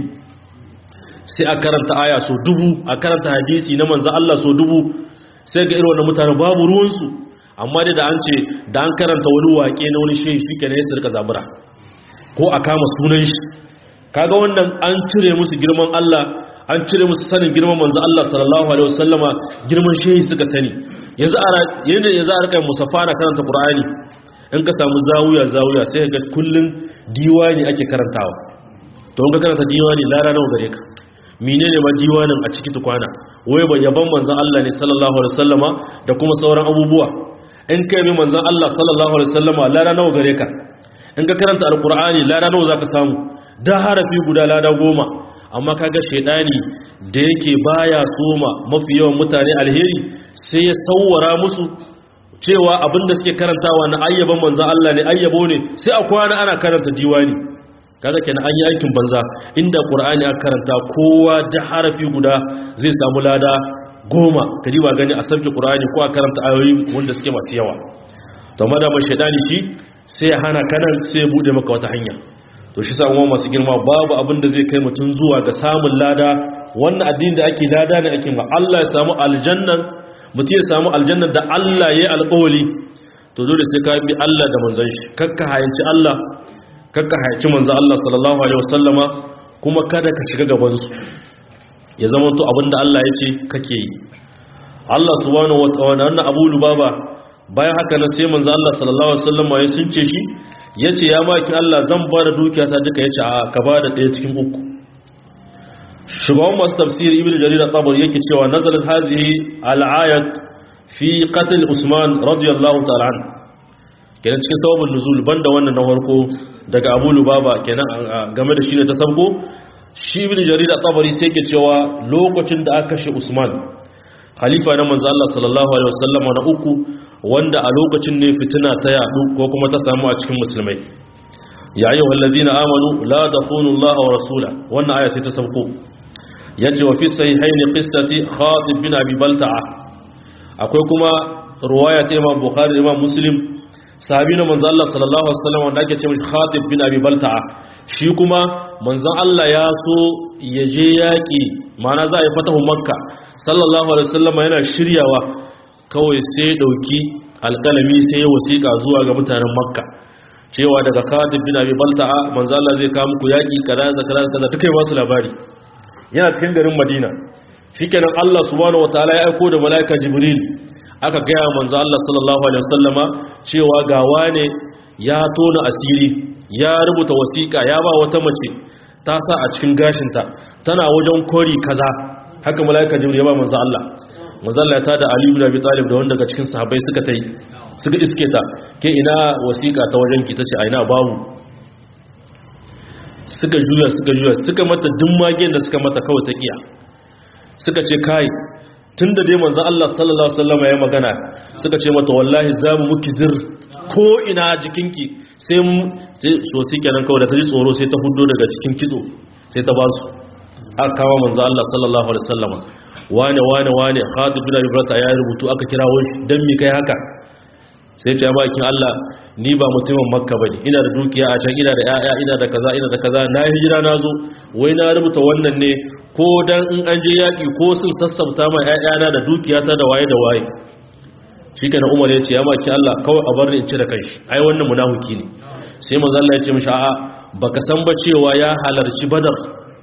[SPEAKER 1] sai a karanta aya so dubu a karanta hadisi na manzo Allah so dubu sai ga irin wannan mutane babu ruwansu amma dai da an ce da an karanta wani waƙe na wani shehi shike ne ya rika zabura ko a kama sunan shi kaga wannan an cire musu girman Allah an cire musu sanin girman manzo Allah sallallahu alaihi wasallama girman shehi suka sani yanzu a yana yanzu a rika musafa na karanta Qur'ani in ka samu zawuya zawuya sai ga kullun diwani ake karantawa to in ka karanta diwani lara nawa gare ka menene ma diwanin a ciki tukwana wai ba yaban manzon Allah ne sallallahu alaihi wasallama da kuma sauran abubuwa in kai bi manzon Allah sallallahu alaihi wasallama lara nawa gare ka in ka karanta alqur'ani lada nawa zaka samu da harafi guda lada goma amma kaga shedani da yake baya soma mafi yawan mutane alheri sai ya sawwara musu cewa abinda suke karantawa na ayyaban manzon Allah ne ayyabo ne sai a kwana ana karanta diwani kaga kenan an yi aikin banza inda qur'ani aka karanta kowa da harafi guda zai samu lada goma kadi ba gani a sauke qur'ani ko a karanta ayoyi wanda suke masu yawa to madama shedani shi sai ya hana kanan sai ya bude maka wata hanya to shi sa umma masu girma babu abin da zai kai mutum zuwa ga samun lada wannan addini da ake lada ne ake ma Allah ya samu aljannan mutum ya samu aljannan da Allah ya yi alƙawali to dole sai ka bi Allah da manzon shi kakka hayanci Allah kakka hayanci manzon Allah sallallahu alaihi wasallama kuma kada ka shiga gaban su ya zama to abinda Allah ya ce kake yi Allah subhanahu wa ta'ala wannan Abu Lubaba bayan haka nan sai manzon Allah sallallahu alaihi wasallama ya sunce shi yace ya maki Allah zan ba da dukiyata duka yace a ka ba da ɗaya cikin uku shugaban masu tafsiri ibn jarir at-tabari yake cewa nazalat hazihi al-ayat fi qatl usman radiyallahu ta'ala an kenan cikin sababin nuzul banda wannan na farko daga abu lubaba kenan game da shi ne ta sabgo shi ibn jarir at-tabari sai yake cewa lokacin da aka kashe usman khalifa na manzo Allah sallallahu alaihi wasallam na uku wanda a lokacin ne fitina ta yadu ko kuma ta samu a cikin musulmai ya ayyuhal ladina amanu la takhunu Allah wa rasula wannan aya sai ta sabko yace wa fi sahihaini qissati Khatib bin Abi Balta'a akwai kuma ruwaya ta Imam Bukhari da Imam Muslim sahabi na manzo Allah sallallahu alaihi wasallam wanda ake cewa Khatib bin Abi Balta'a shi kuma manzo Allah ya so ya je yaki mana za a yi fatahu Makka sallallahu alaihi wasallam yana shiryawa kawai sai dauki alkalami sai ya wasiƙa zuwa ga mutanen Makka cewa daga Khatib bin Abi Balta'a manzo Allah zai kawo muku yaki kaza kaza kaza dukai ba su labari yana cikin garin madina shikenan Allah subhanahu wataala ya aiko da malaika jibril aka gaya manzo Allah sallallahu alaihi wasallama cewa ga wane ya tona asiri ya rubuta wasiƙa ya ba wata mace ta sa a cikin gashinta tana wajen kori kaza haka malaika jibril ya ba manzo Allah manzo Allah ya tada Ali ibn Abi Talib da wanda daga cikin sahabbai suka tai suka iske ta ke ina wasiƙa ta wajen ki tace a ina babu suka juya suka juya suka mata duk magen da suka mata kawai ta kiya suka ce kai tun da dai manzo Allah sallallahu alaihi wasallam ya magana suka ce mata wallahi za mu muki dir ko ina jikinki sai mu sai so sai kenan kawai da ta ji tsoro sai ta hudo daga cikin kitso sai ta basu aka kawo manzo Allah sallallahu alaihi wasallam wane wane wane Khatib bin Abi Bakr ya rubutu aka kirawo shi dan mi kai haka sai ce bakin Allah ni ba mutumin makka bane ina da dukiya a can ina da yaya ina da kaza ina da kaza na hijira na zo wai na rubuta wannan ne ko dan in an je yaki ko sun sassauta ma yayana da dukiyata da waye da waye shikenan Umar ya ce ya maki Allah kawai a bar ni in ci da kanshi ai wannan munafiki ne sai manzo Allah ya ce mishi a'a baka san ba cewa ya halarci Badar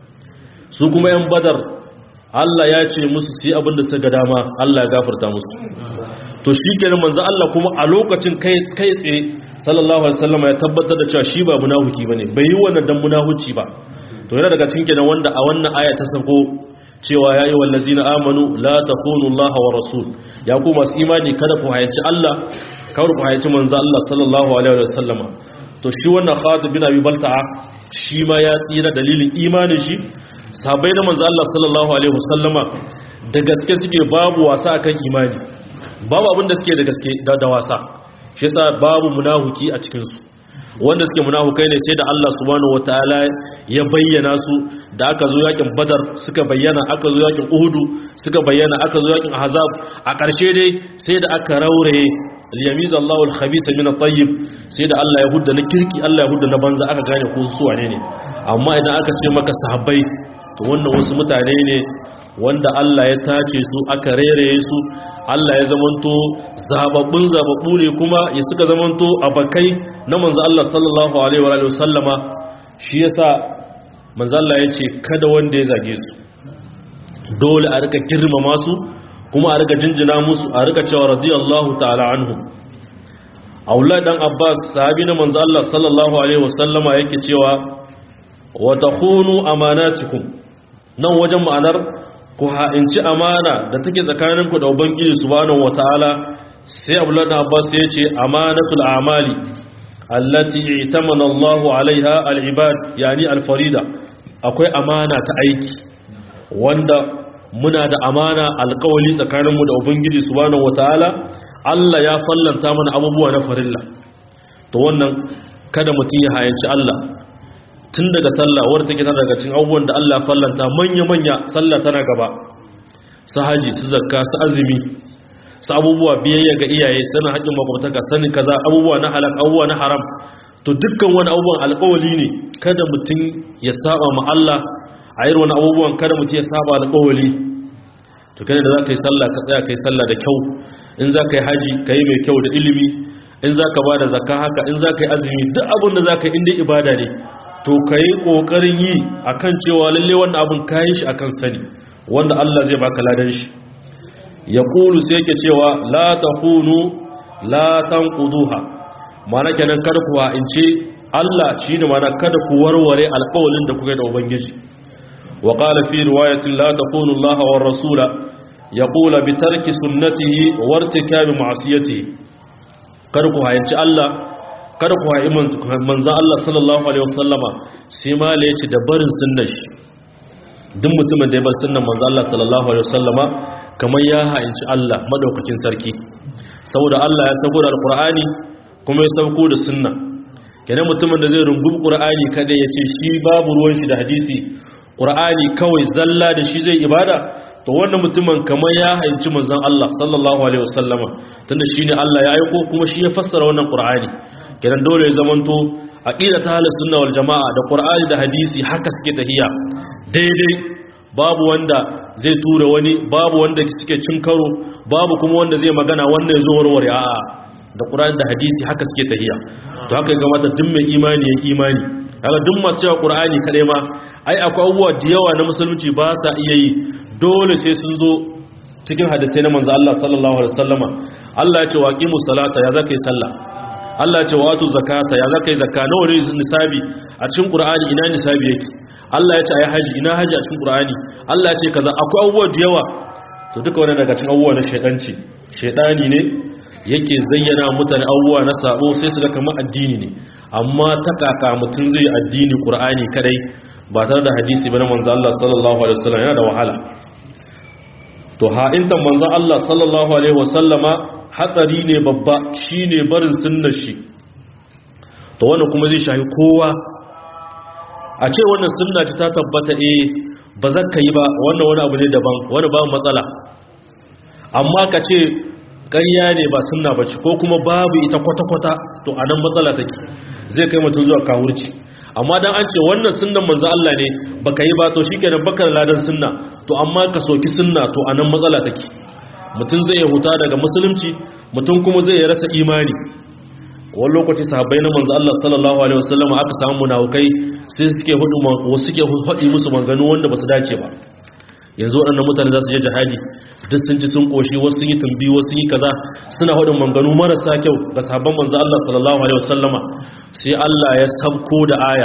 [SPEAKER 1] su kuma yan Badar Allah ya ce musu su yi abin da suka dama Allah ya gafarta musu to shi kenan manzo Allah kuma a lokacin kai kai tsaye sallallahu alaihi wasallam ya tabbatar da cewa shi ba munafiki bane bai yi wannan dan munafici ba to yana daga cikin kenan wanda a wannan aya ta sako cewa ya yi wallazina amanu la takunu Allah wa rasul ya ku masu imani kada ku hayaci Allah kada ku hayaci manzo Allah sallallahu alaihi wasallam to shi wannan Khatib bin Abi Balta'a shi ma ya tsira dalilin imanin shi sahabbai na manzo Allah sallallahu alaihi wasallama da gaske suke babu wasa akan imani babu abin da suke da gaske da wasa shi yasa babu munahuki a cikin su wanda suke munahukai ne sai da Allah subhanahu wataala ya bayyana su da aka zo yakin badar suka bayyana aka zo yakin uhudu suka bayyana aka zo yakin ahzab a ƙarshe dai sai da aka rauraye liyamiza Allahu al-khabitha min at-tayyib sai da Allah ya hudda na kirki Allah ya hudda na banza aka gane ko su wane ne amma idan aka ce maka sahabbai to wannan wasu mutane ne wanda Allah ya tace su aka rereye su Allah ya zamanto zababbun zababbu ne kuma ya suka zamanto abakai na manzo Allah sallallahu alaihi wa alihi wasallama shi yasa manzo Allah ya ce kada wanda ya zage su dole a rika girmama su kuma a rika jinjina musu a rika cewa radiyallahu ta'ala anhum Aula dan Abbas sahabi na manzo Allah sallallahu alaihi wasallama yake cewa wa takhunu amanatikum nan wajen ma'anar ku ha'inci amana da take tsakaninku da ubangiji subhanahu wataala sai abdullahi abbas ya ce amanatul amali allati i'tamana Allahu alaiha al-ibad yani al-farida akwai amana ta aiki wanda muna da amana alƙawali tsakaninmu da ubangiji subhanahu wataala Allah ya fallanta mana abubuwa na farilla to wannan kada mutum ya hayanci Allah tun daga sallah wadda take tana daga cikin abubuwan da Allah fallanta manya-manya sallah tana gaba su haji su zakka su azumi su abubuwa biyayya ga iyaye sanin haƙƙin makwabtaka sanin kaza abubuwa na halak abubuwa na haram to dukkan wani abubuwan alƙawali ne kada mutum ya saba ma Allah a irin wani abubuwan kada mutum ya saba alƙawali to kada da za ka yi sallah ka tsaya ka yi sallah da kyau in za ka yi haji ka yi mai kyau da ilimi in za ka ba da zakka haka in za ka yi azumi duk abin da za ka yi inda ibada ne to ka yi ƙoƙarin yi a kan cewa lalle wannan abin ka yi shi a kan sani wanda Allah zai baka ladan shi ya ƙulu sai yake cewa la ta hunu la tan ƙuduha mana kenan kada ku ha'ince Allah shi ne mana kada ku warware alƙawalin da kuka da Ubangiji wa ƙala fi riwayatin la ta hunu Allah wa rasula ya ƙula bi tarki sunnatihi wa wartika bi ma'asiyatihi kada ku ha'ince Allah kada ku haɗi manzan Allah sallallahu Alaihi wasallama sai ma la yace da barin sunnan shi duk mutumin da ya bar sunnan manzan Allah sallallahu Alaihi wasallama kamar ya ha'inci Allah madaukakin sarki saboda Allah ya sauko da alkur'ani kuma ya sauko da sunna kenan mutumin da zai rungubi qur'ani kada ya ce shi babu ruwan shi da hadisi qur'ani kawai zalla da shi zai ibada to wannan mutumin kamar ya ha'inci manzan Allah sallallahu Alaihi wasallama tunda shine Allah ya aiko kuma shi ya fassara wannan qur'ani kenan dole ya zamanto aqida ta ahlus sunna wal jamaa da qur'ani da hadisi haka suke tahiya daidai babu wanda zai tura wani babu wanda suke cin karo babu kuma wanda zai magana wanda yazo warware a'a da qur'ani da hadisi haka suke tahiya to haka ga mata duk mai imani ya imani kaga duk masu cewa qur'ani kadai ma ai akwai abubuwa da yawa na musulunci ba sa iya yi dole sai sun zo cikin hadisai na manzo Allah sallallahu alaihi wasallama Allah ya ce waqimus salata ya zaka yi sallah Allah ce wa wato zakata ya zaka yi zakka nawa ne nisabi a cikin Qur'ani ina nisabi yake Allah ya ce ayi haji ina haji a cikin Qur'ani Allah ya ce kaza akwai abubuwa da yawa to duka wannan daga cikin abubuwa na shedanci shedani ne yake zayyana mutane abubuwa na sabo sai su ga kamar addini ne amma ta kaka mutun zai addini Qur'ani kadai ba tare da hadisi ba na manzo Allah sallallahu alaihi wasallam yana da wahala to ha'intan manzo Allah sallallahu alaihi wasallama hatsari ne babba shi ne barin sunnar shi to wannan kuma zai shahi kowa a ce wannan sunna ce ta tabbata eh ba za ka yi ba wannan wani abu ne daban wani ba matsala amma ka ce ƙarya ne ba sunna ba ce ko kuma babu ita kwata-kwata to a nan matsala take zai kai mutum zuwa kawurci amma dan an ce wannan sunnan manzo Allah ne baka yi ba to shikenan bakar ladan sunna to amma ka soki sunna to a nan matsala take mutum zai ya huta daga musulunci mutum kuma zai ya rasa imani wani lokaci sahabbai na manzo Allah sallallahu alaihi wasallam aka samu munafukai sai suke hudu wasu suke hudi musu manganu wanda basu dace ba yanzu waɗannan mutane za su je jihadi duk sun ci sun koshi wasu sun yi tumbi wasu sun yi kaza suna hudun manganu marasa kyau ga sahabban manzo Allah sallallahu alaihi wasallama sai Allah ya sabko da aya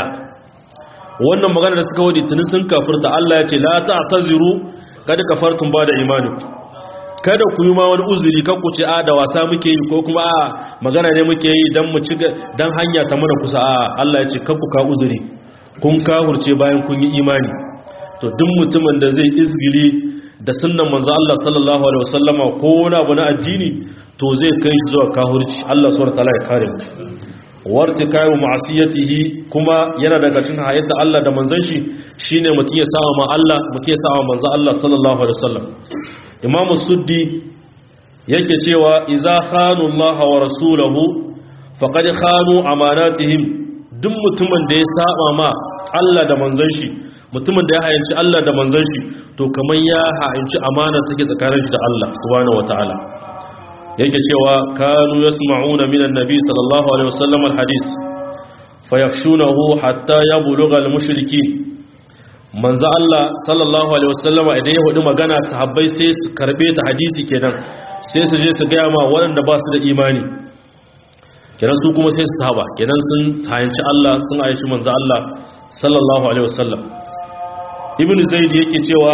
[SPEAKER 1] wannan magana da suka wadi tunin sun kafirta Allah ya ce la ta'taziru kad kafartum ba da imanikum kada ku yi ma wani uzuri kan ku ce a da wasa muke yi ko kuma a magana ne muke yi dan mu ci dan hanya ta mana kusa a Allah ya ce kan ku ka uzuri kun kahurce bayan kun yi imani to duk mutumin da zai izgili da sunnan manzo Allah sallallahu alaihi wasallama ko wani abu na addini to zai kai shi zuwa kahurci Allah subhanahu wataala ya kare mu wartikayu ma'asiyatihi kuma yana daga cikin hayyar Allah da manzon shi shine mutum ya sa'a ma Allah mutum ya sa'a manzo Allah sallallahu alaihi wasallam imamu suddi yake cewa iza khanu Allah wa rasulahu faqad khanu amanatihim duk mutumin da ya saba ma Allah da manzon shi mutumin da ya hayanci Allah da manzon shi to kamar ya hayanci amana take tsakanin shi da Allah subhanahu wataala yake cewa kanu yasma'una minan nabi sallallahu alaihi wasallam alhadith fayafshunahu hatta yablugha almushrikin manzo Allah sallallahu alaihi wasallama idan ya hudu magana sahabbai sai su karbe ta hadisi kenan sai su je su ga ma waɗanda ba su da imani kenan su kuma sai su sahaba kenan sun hayanci Allah sun aishi manzo Allah sallallahu alaihi wasallam ibnu zaid yake cewa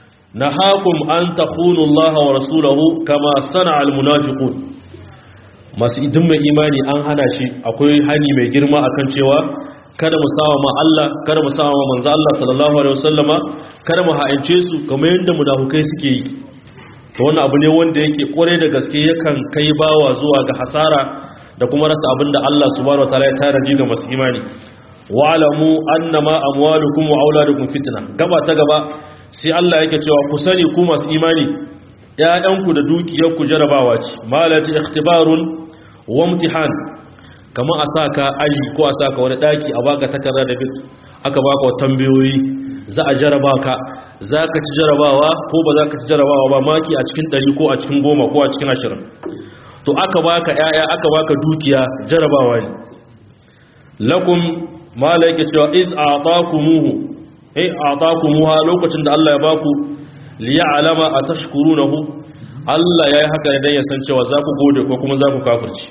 [SPEAKER 1] nahakum an takhunu Allah wa rasulahu kama sana'a almunafiqun masu idin mai imani an hana shi akwai hani mai girma akan cewa kada mu sawa ma Allah kada mu sawa ma manzo Allah sallallahu alaihi wasallama kada mu ha'ince su kamar yadda munafukai suke yi to wannan abu ne wanda yake kore da gaske yakan kai bawa zuwa ga hasara da kuma rasa abinda Allah subhanahu wataala ya taraji ga masu imani wa'lamu annama amwalukum wa auladukum fitna gaba ta gaba sai Allah yake cewa ku sani ku masu imani ƴaƴanku da dukiyarku jarabawa ce malati ikhtibarun wa imtihan kamar a saka aji ko a saka wani daki a baka takarda da bit aka baka tambayoyi za a jaraba ka za ka ci jarabawa ko ba za ka ci jarabawa ba maki a cikin 100 ko a cikin 10 ko a cikin 20 to aka baka ƴaƴa aka baka dukiya jarabawa ne lakum mala yake cewa iz a'taqumuhu eh a'taqumuha lokacin da Allah ya baku liya'lama atashkurunahu Allah yayi haka ne dan ya san cewa za ku gode ko kuma za ku kafirci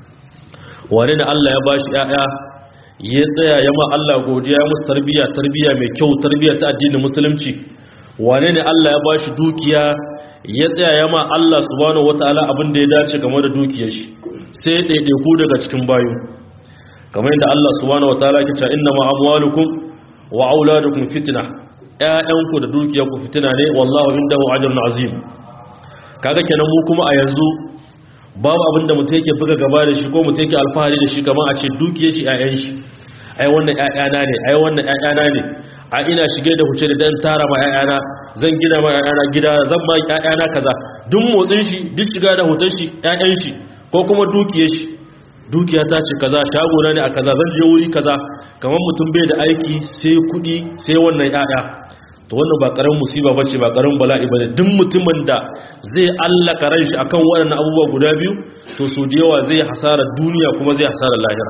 [SPEAKER 1] wani da Allah ya bashi ƴaƴa ya tsaya ya ma Allah godiya ya musu tarbiya tarbiya mai kyau tarbiya ta addinin musulunci wane ne Allah ya bashi dukiya ya tsaya ya ma Allah subhanahu wataala abin da ya dace game da dukiyar shi sai ya ɗaiɗaiku daga cikin bayu kamar yadda Allah subhanahu wataala ya ce inna ma amwalukum wa auladukum fitna ƴaƴanku da dukiyarku fitina ne wallahu indahu ajrun azim kaga kenan mu kuma a yanzu babu abin da mutum yake buga gaba da shi ko mutum yake alfahari da shi kamar a ce dukiyar shi ƴaƴan shi ai wannan ƴaƴana ne ai wannan ƴaƴana ne a ina shige da huce da dan tara ma ƴaƴana zan gina ma ƴaƴana gida zan ba ƴaƴana kaza duk motsin shi duk shiga da hoton shi ƴaƴan shi ko kuma dukiyar shi dukiya ta ce kaza shagona ne a kaza zan je wuri kaza kamar mutum bai da aiki sai kudi sai wannan yaya to wannan ba karamin musiba bace ba karamin bala'i bane duk mutumin da zai allaka ran shi akan waɗannan abubuwa guda biyu to so da yawa zai hasara duniya kuma zai hasara lahira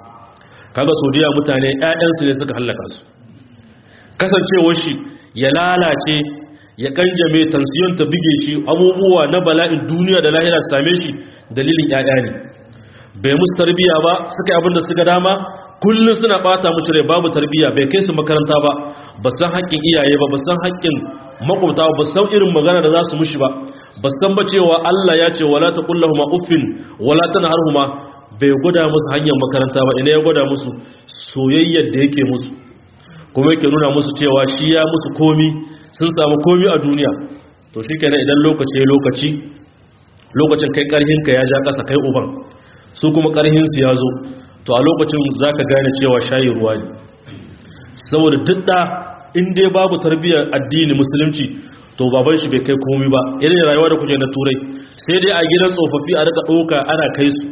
[SPEAKER 1] kaga so da yawa mutane ƴaƴansu ne suka halaka su kasancewar shi ya lalace ya kanjame tansiyon ta bige shi abubuwa na bala'in duniya da lahira su same shi dalilin ƴaƴa ne bai musu tarbiya ba suka yi abinda suka dama kullum suna bata musu rai babu tarbiya bai kai su makaranta ba ba san haƙƙin iyaye ba ba san haƙƙin makwabta ba san irin magana da za su mushi ba ba san ba cewa Allah ya ce wala taqullahuma uffin wala tanharhuma bai gwada musu hanyar makaranta ba ina ya gwada musu soyayyar da yake musu kuma yake nuna musu cewa shi ya musu komi sun samu komi a duniya to shikenan idan lokaci ya lokaci lokacin kai karhinka ya ja ƙasa kai uban su kuma ƙarhinsu ya zo to a lokacin za ka gane cewa shayi ruwa ne saboda duk da inda babu tarbiyyar addini musulunci to baban shi bai kai komi ba irin rayuwa da kuke na turai sai dai a gidan tsofaffi a rika ɗauka ana kai su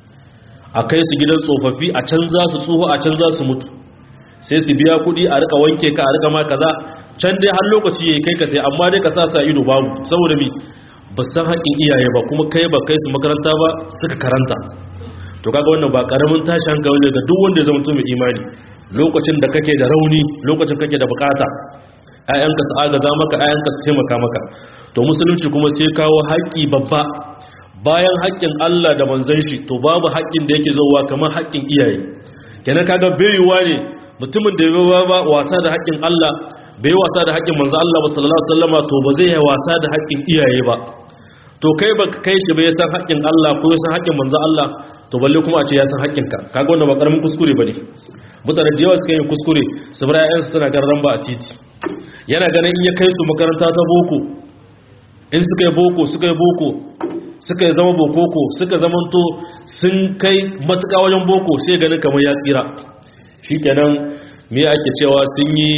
[SPEAKER 1] a kai su gidan tsofaffi a can za su tsoho a can za su mutu sai su biya kuɗi a rika wanke ka a rika ma kaza can dai har lokaci ya kai ka sai amma dai ka sa sa ido babu saboda mi ba san haƙƙin iyaye ba kuma kai ba kai su makaranta ba suka karanta to kaga wannan ba karamin tashi hankali ne ga duk wanda ya zama mutum mai imani lokacin da kake da rauni lokacin kake da bukata ayyanka su agaza maka ayyanka su taimaka maka to musulunci kuma sai kawo haƙƙi babba bayan haƙƙin Allah da manzon shi to babu haƙƙin da yake zowa kamar haƙƙin iyaye kenan kaga bayuwa ne mutumin da ya ba wasa da haƙƙin Allah bai wasa da haƙƙin manzon Allah sallallahu alaihi wasallama to ba zai yi wasa da haƙƙin iyaye ba to kai ba kai shi bai san haƙƙin Allah ko san haƙƙin manzo Allah to balle kuma a ce ya san haƙƙinka kaga wannan ba karamin kuskure bane mutane da yawa suka yi kuskure su bar ƴaƴan su suna garran ba a titi yana ganin in ya kai su makaranta ta boko in suka yi boko suka yi boko suka yi zama bokoko suka zamanto sun kai matuƙa wajen boko sai ganin kamar ya tsira shikenan me ake cewa sun yi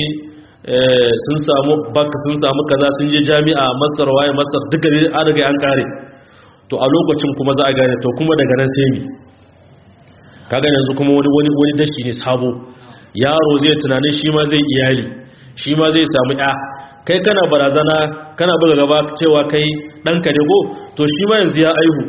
[SPEAKER 1] sun samu baka sun samu kaza sun je jami'a masar waye masar duka ne an riga an kare to a lokacin kuma za a gane to kuma daga nan sai mi kaga yanzu kuma wani wani wani dashi ne sabo yaro zai tunanin shi ma zai iyali shi ma zai samu ya kai kana barazana kana buga gaba cewa kai ɗanka ne go to shi ma yanzu ya aihu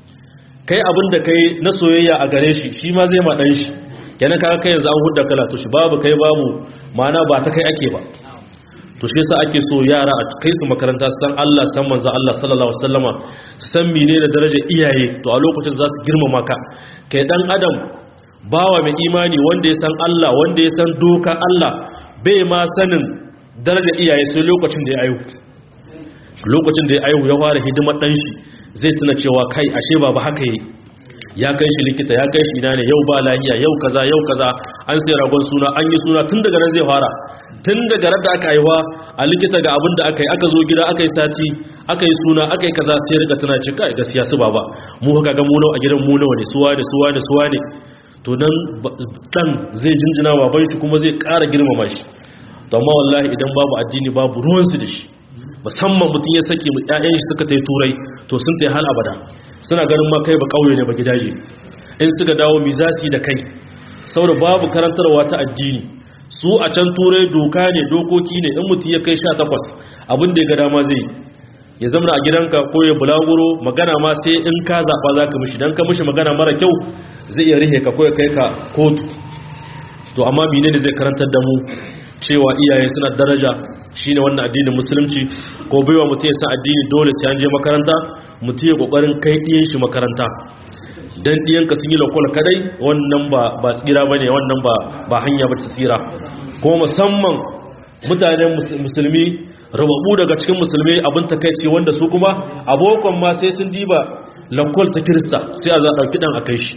[SPEAKER 1] kai abin da kai na soyayya a gare shi shi ma zai ma ɗan shi kenan kaga kai yanzu an hudda kala to shi babu kai babu ma'ana ba ta kai ake ba to shi yasa ake so yara a kai su makaranta su san Allah san manzo Allah sallallahu alaihi wasallama san menene darajar iyaye to a lokacin za su girmama ka kai dan adam bawa mai imani wanda ya san Allah wanda ya san doka Allah bai ma sanin darajar iyaye sai lokacin da ya aihu lokacin da ya aihu ya fara hidimar dan shi zai tuna cewa kai ashe baba haka yi ya kai shi likita ya kai shi ina ne yau ba lahiya yau kaza yau kaza an sai ragon suna an yi suna tun daga nan zai fara tun daga ran da aka haihuwa a likita ga abin da aka yi aka zo gida aka yi sati aka yi suna aka yi kaza sai rika tana ce kai gaskiya su baba mu haka ga mu nawa a gidan mu nawa ne suwa ne suwa ne suwa ne to nan dan zai jinjina baban shi kuma zai ƙara girmama shi to amma wallahi idan babu addini babu ruwansu da shi musamman mutum ya sake mu ƴaƴan shi suka tai turai to sun tai hal abada suna ganin ma kai ba kauye ne ba gidaje in suka dawo mizasi da kai saboda babu karantarwa ta addini su a can turai doka ne dokoki ne in mutum ya kai 18 abin da ya ga dama zai ya zama a gidanka ko ya bulaguro magana ma sai in ka zaɓa za ka mishi don ka mishi magana mara kyau zai iya rihe ka ko ya kai ka kotu to amma mine ne zai karantar da mu cewa iyaye suna daraja shine wannan addinin musulunci ko baiwa mutum ya san addini dole sai an je makaranta mutum ya kokarin kai diyan shi makaranta dan diyanka sun yi lokal kadai wannan ba ba tsira bane wannan ba ba hanya ba ta tsira ko musamman mutanen musulmi rababu daga cikin musulmi abin takaici wanda su kuma abokan ma sai sun diba lokal ta kirista sai a za dauki dan akai shi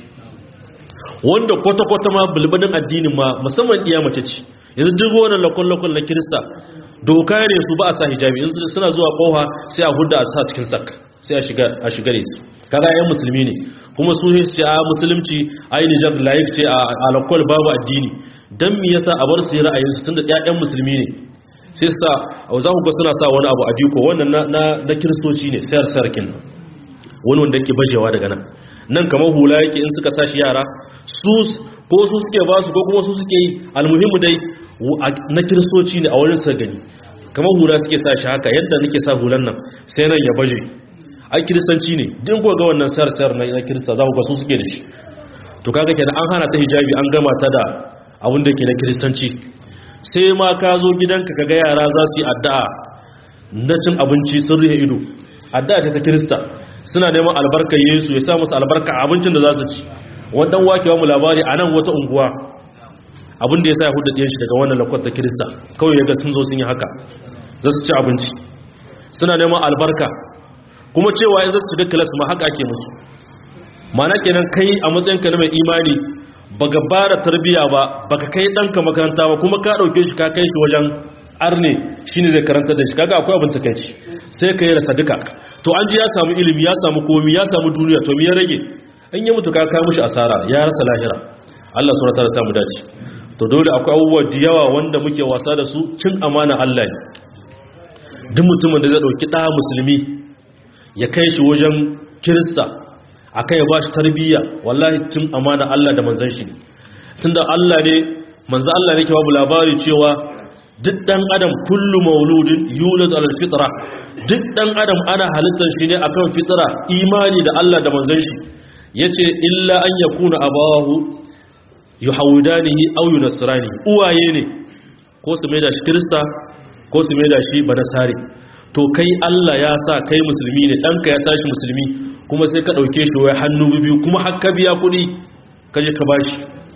[SPEAKER 1] wanda kwata-kwata ma bulbadin addinin ma musamman iya mace ce yanzu duk wannan lakon-lakon na kirista doka ne su ba a sa hijabi in suna zuwa koha sai a huda a sa cikin sak sai a shiga da su kaga yan musulmi ne kuma su ce a musulunci ai nijar layik ce a lakon babu addini dan me yasa a bar su yi ra'ayin su tunda ƴaƴan musulmi ne sai sa za ku ga suna sa wani abu a diko wannan na kiristoci ne sayar sarkin wani wanda yake bajewa daga nan nan kamar hula yake in suka sashi yara su ko su suke ba su ko kuma su suke yi almuhimmu dai na kiristoci ne a wurin sa gani kamar hula suke sa shi haka yadda nake sa hulan nan sai nan ya baje ai kiristanci ne din ko ga wannan sayar sayar na kirista za ku ga su suke da shi to kaga kenan an hana ta hijabi an gama ta da abin da ke na kiristanci sai ma ka zo gidanka kaga yara za su yi addu'a na cin abinci sun rihe ido addu'a ce ta kirista suna neman albarkar yesu ya sa musu albarka abincin da za su ci wadan wakewa mu labari a nan wata unguwa abin da ya sa ya hudu ɗiyan shi daga wannan lakwata kirista kawai ya ga sun zo sun yi haka za su ci abinci suna neman albarka kuma cewa in za su shiga kilas ma haka ake musu mana kenan kai a matsayinka na mai imani baka bara tarbiya ba baka kai ɗanka makaranta ba kuma ka ɗauke shi ka kai shi wajen arne shine zai karanta da shi kaga akwai abin takeici sai ka yi rasa duka to an ji ya samu ilimi ya samu komi ya samu duniya to me ya rage in ya mutu ka kai mushi asara ya rasa lahira Allah subhanahu wataala samu dace to dole akwai abubuwa da yawa wanda muke wasa da su cin amana Allah ne duk mutumin da zai dauki da musulmi ya kai shi wajen kirista akai ya bashi tarbiyya wallahi cin amana Allah da manzon shi tunda Allah ne manzo Allah ne ke babu labari cewa duk dan adam kullu mauludin yulad alal fitra duk dan adam ana halittar shi ne akan fitra imani da Allah da manzon shi yace illa an yakuna abawahu yuhawidanihi aw yunasrani uwaye ne ko su maida shi krista ko su maida shi banasari to kai Allah ya sa kai musulmi ne danka ya tashi musulmi kuma sai ka dauke shi wai hannu biyu kuma har ka biya kuɗi kaje ka bashi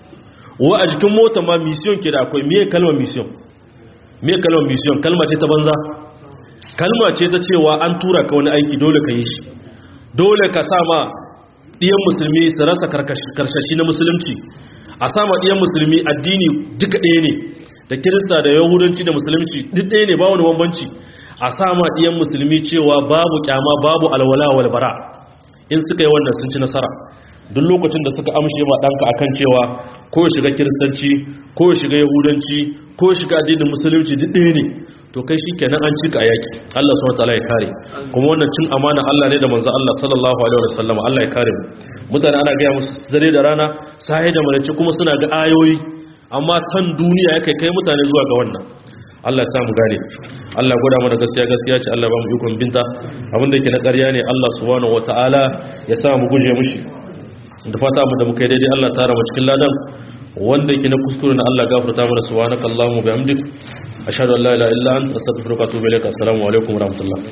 [SPEAKER 1] wa a jikin mota ma mission ke da akwai me kalmar mission me kalmar mission kalma ce ta banza kalma ce ta cewa an tura ka wani aiki dole ka yi shi dole ka sa ma ɗiyan musulmi su rasa karshashi na musulunci a sama ɗiyan musulmi addini duka ɗaya ne da kirista da yahudanci da musulunci duk ɗaya ne ba wani bambanci a sama ɗiyan musulmi cewa babu kyama babu alwala walbara in suka yi wannan sun ci nasara duk lokacin da suka amshe ma ɗanka akan cewa ko ya shiga kiristanci ko ya shiga yahudanci ko ya shiga addinin musulunci duk ɗaya ne to kai shi kenan an cika a yaki Allah subhanahu wataala ya kare kuma wannan cin amana Allah ne da manzo Allah sallallahu alaihi wasallam Allah ya kare mu mutane ana gaya musu dare da rana sai da malaci kuma suna ga ayoyi amma san duniya yake kai mutane zuwa ga wannan Allah ya samu gane Allah ya gwada mana gaskiya gaskiya ce Allah ba mu ikon binta abin da yake na ƙarya ne Allah subhanahu wataala ya sa mu guje mushi da fata mu da muka yi daidai Allah tara mu cikin ladan wanda yake na kuskure na Allah gafarta mana subhanakallahumma bihamdik ashhadu an la ilaha illa anta astaghfiruka wa atubu ilaik assalamu alaikum wa rahmatullah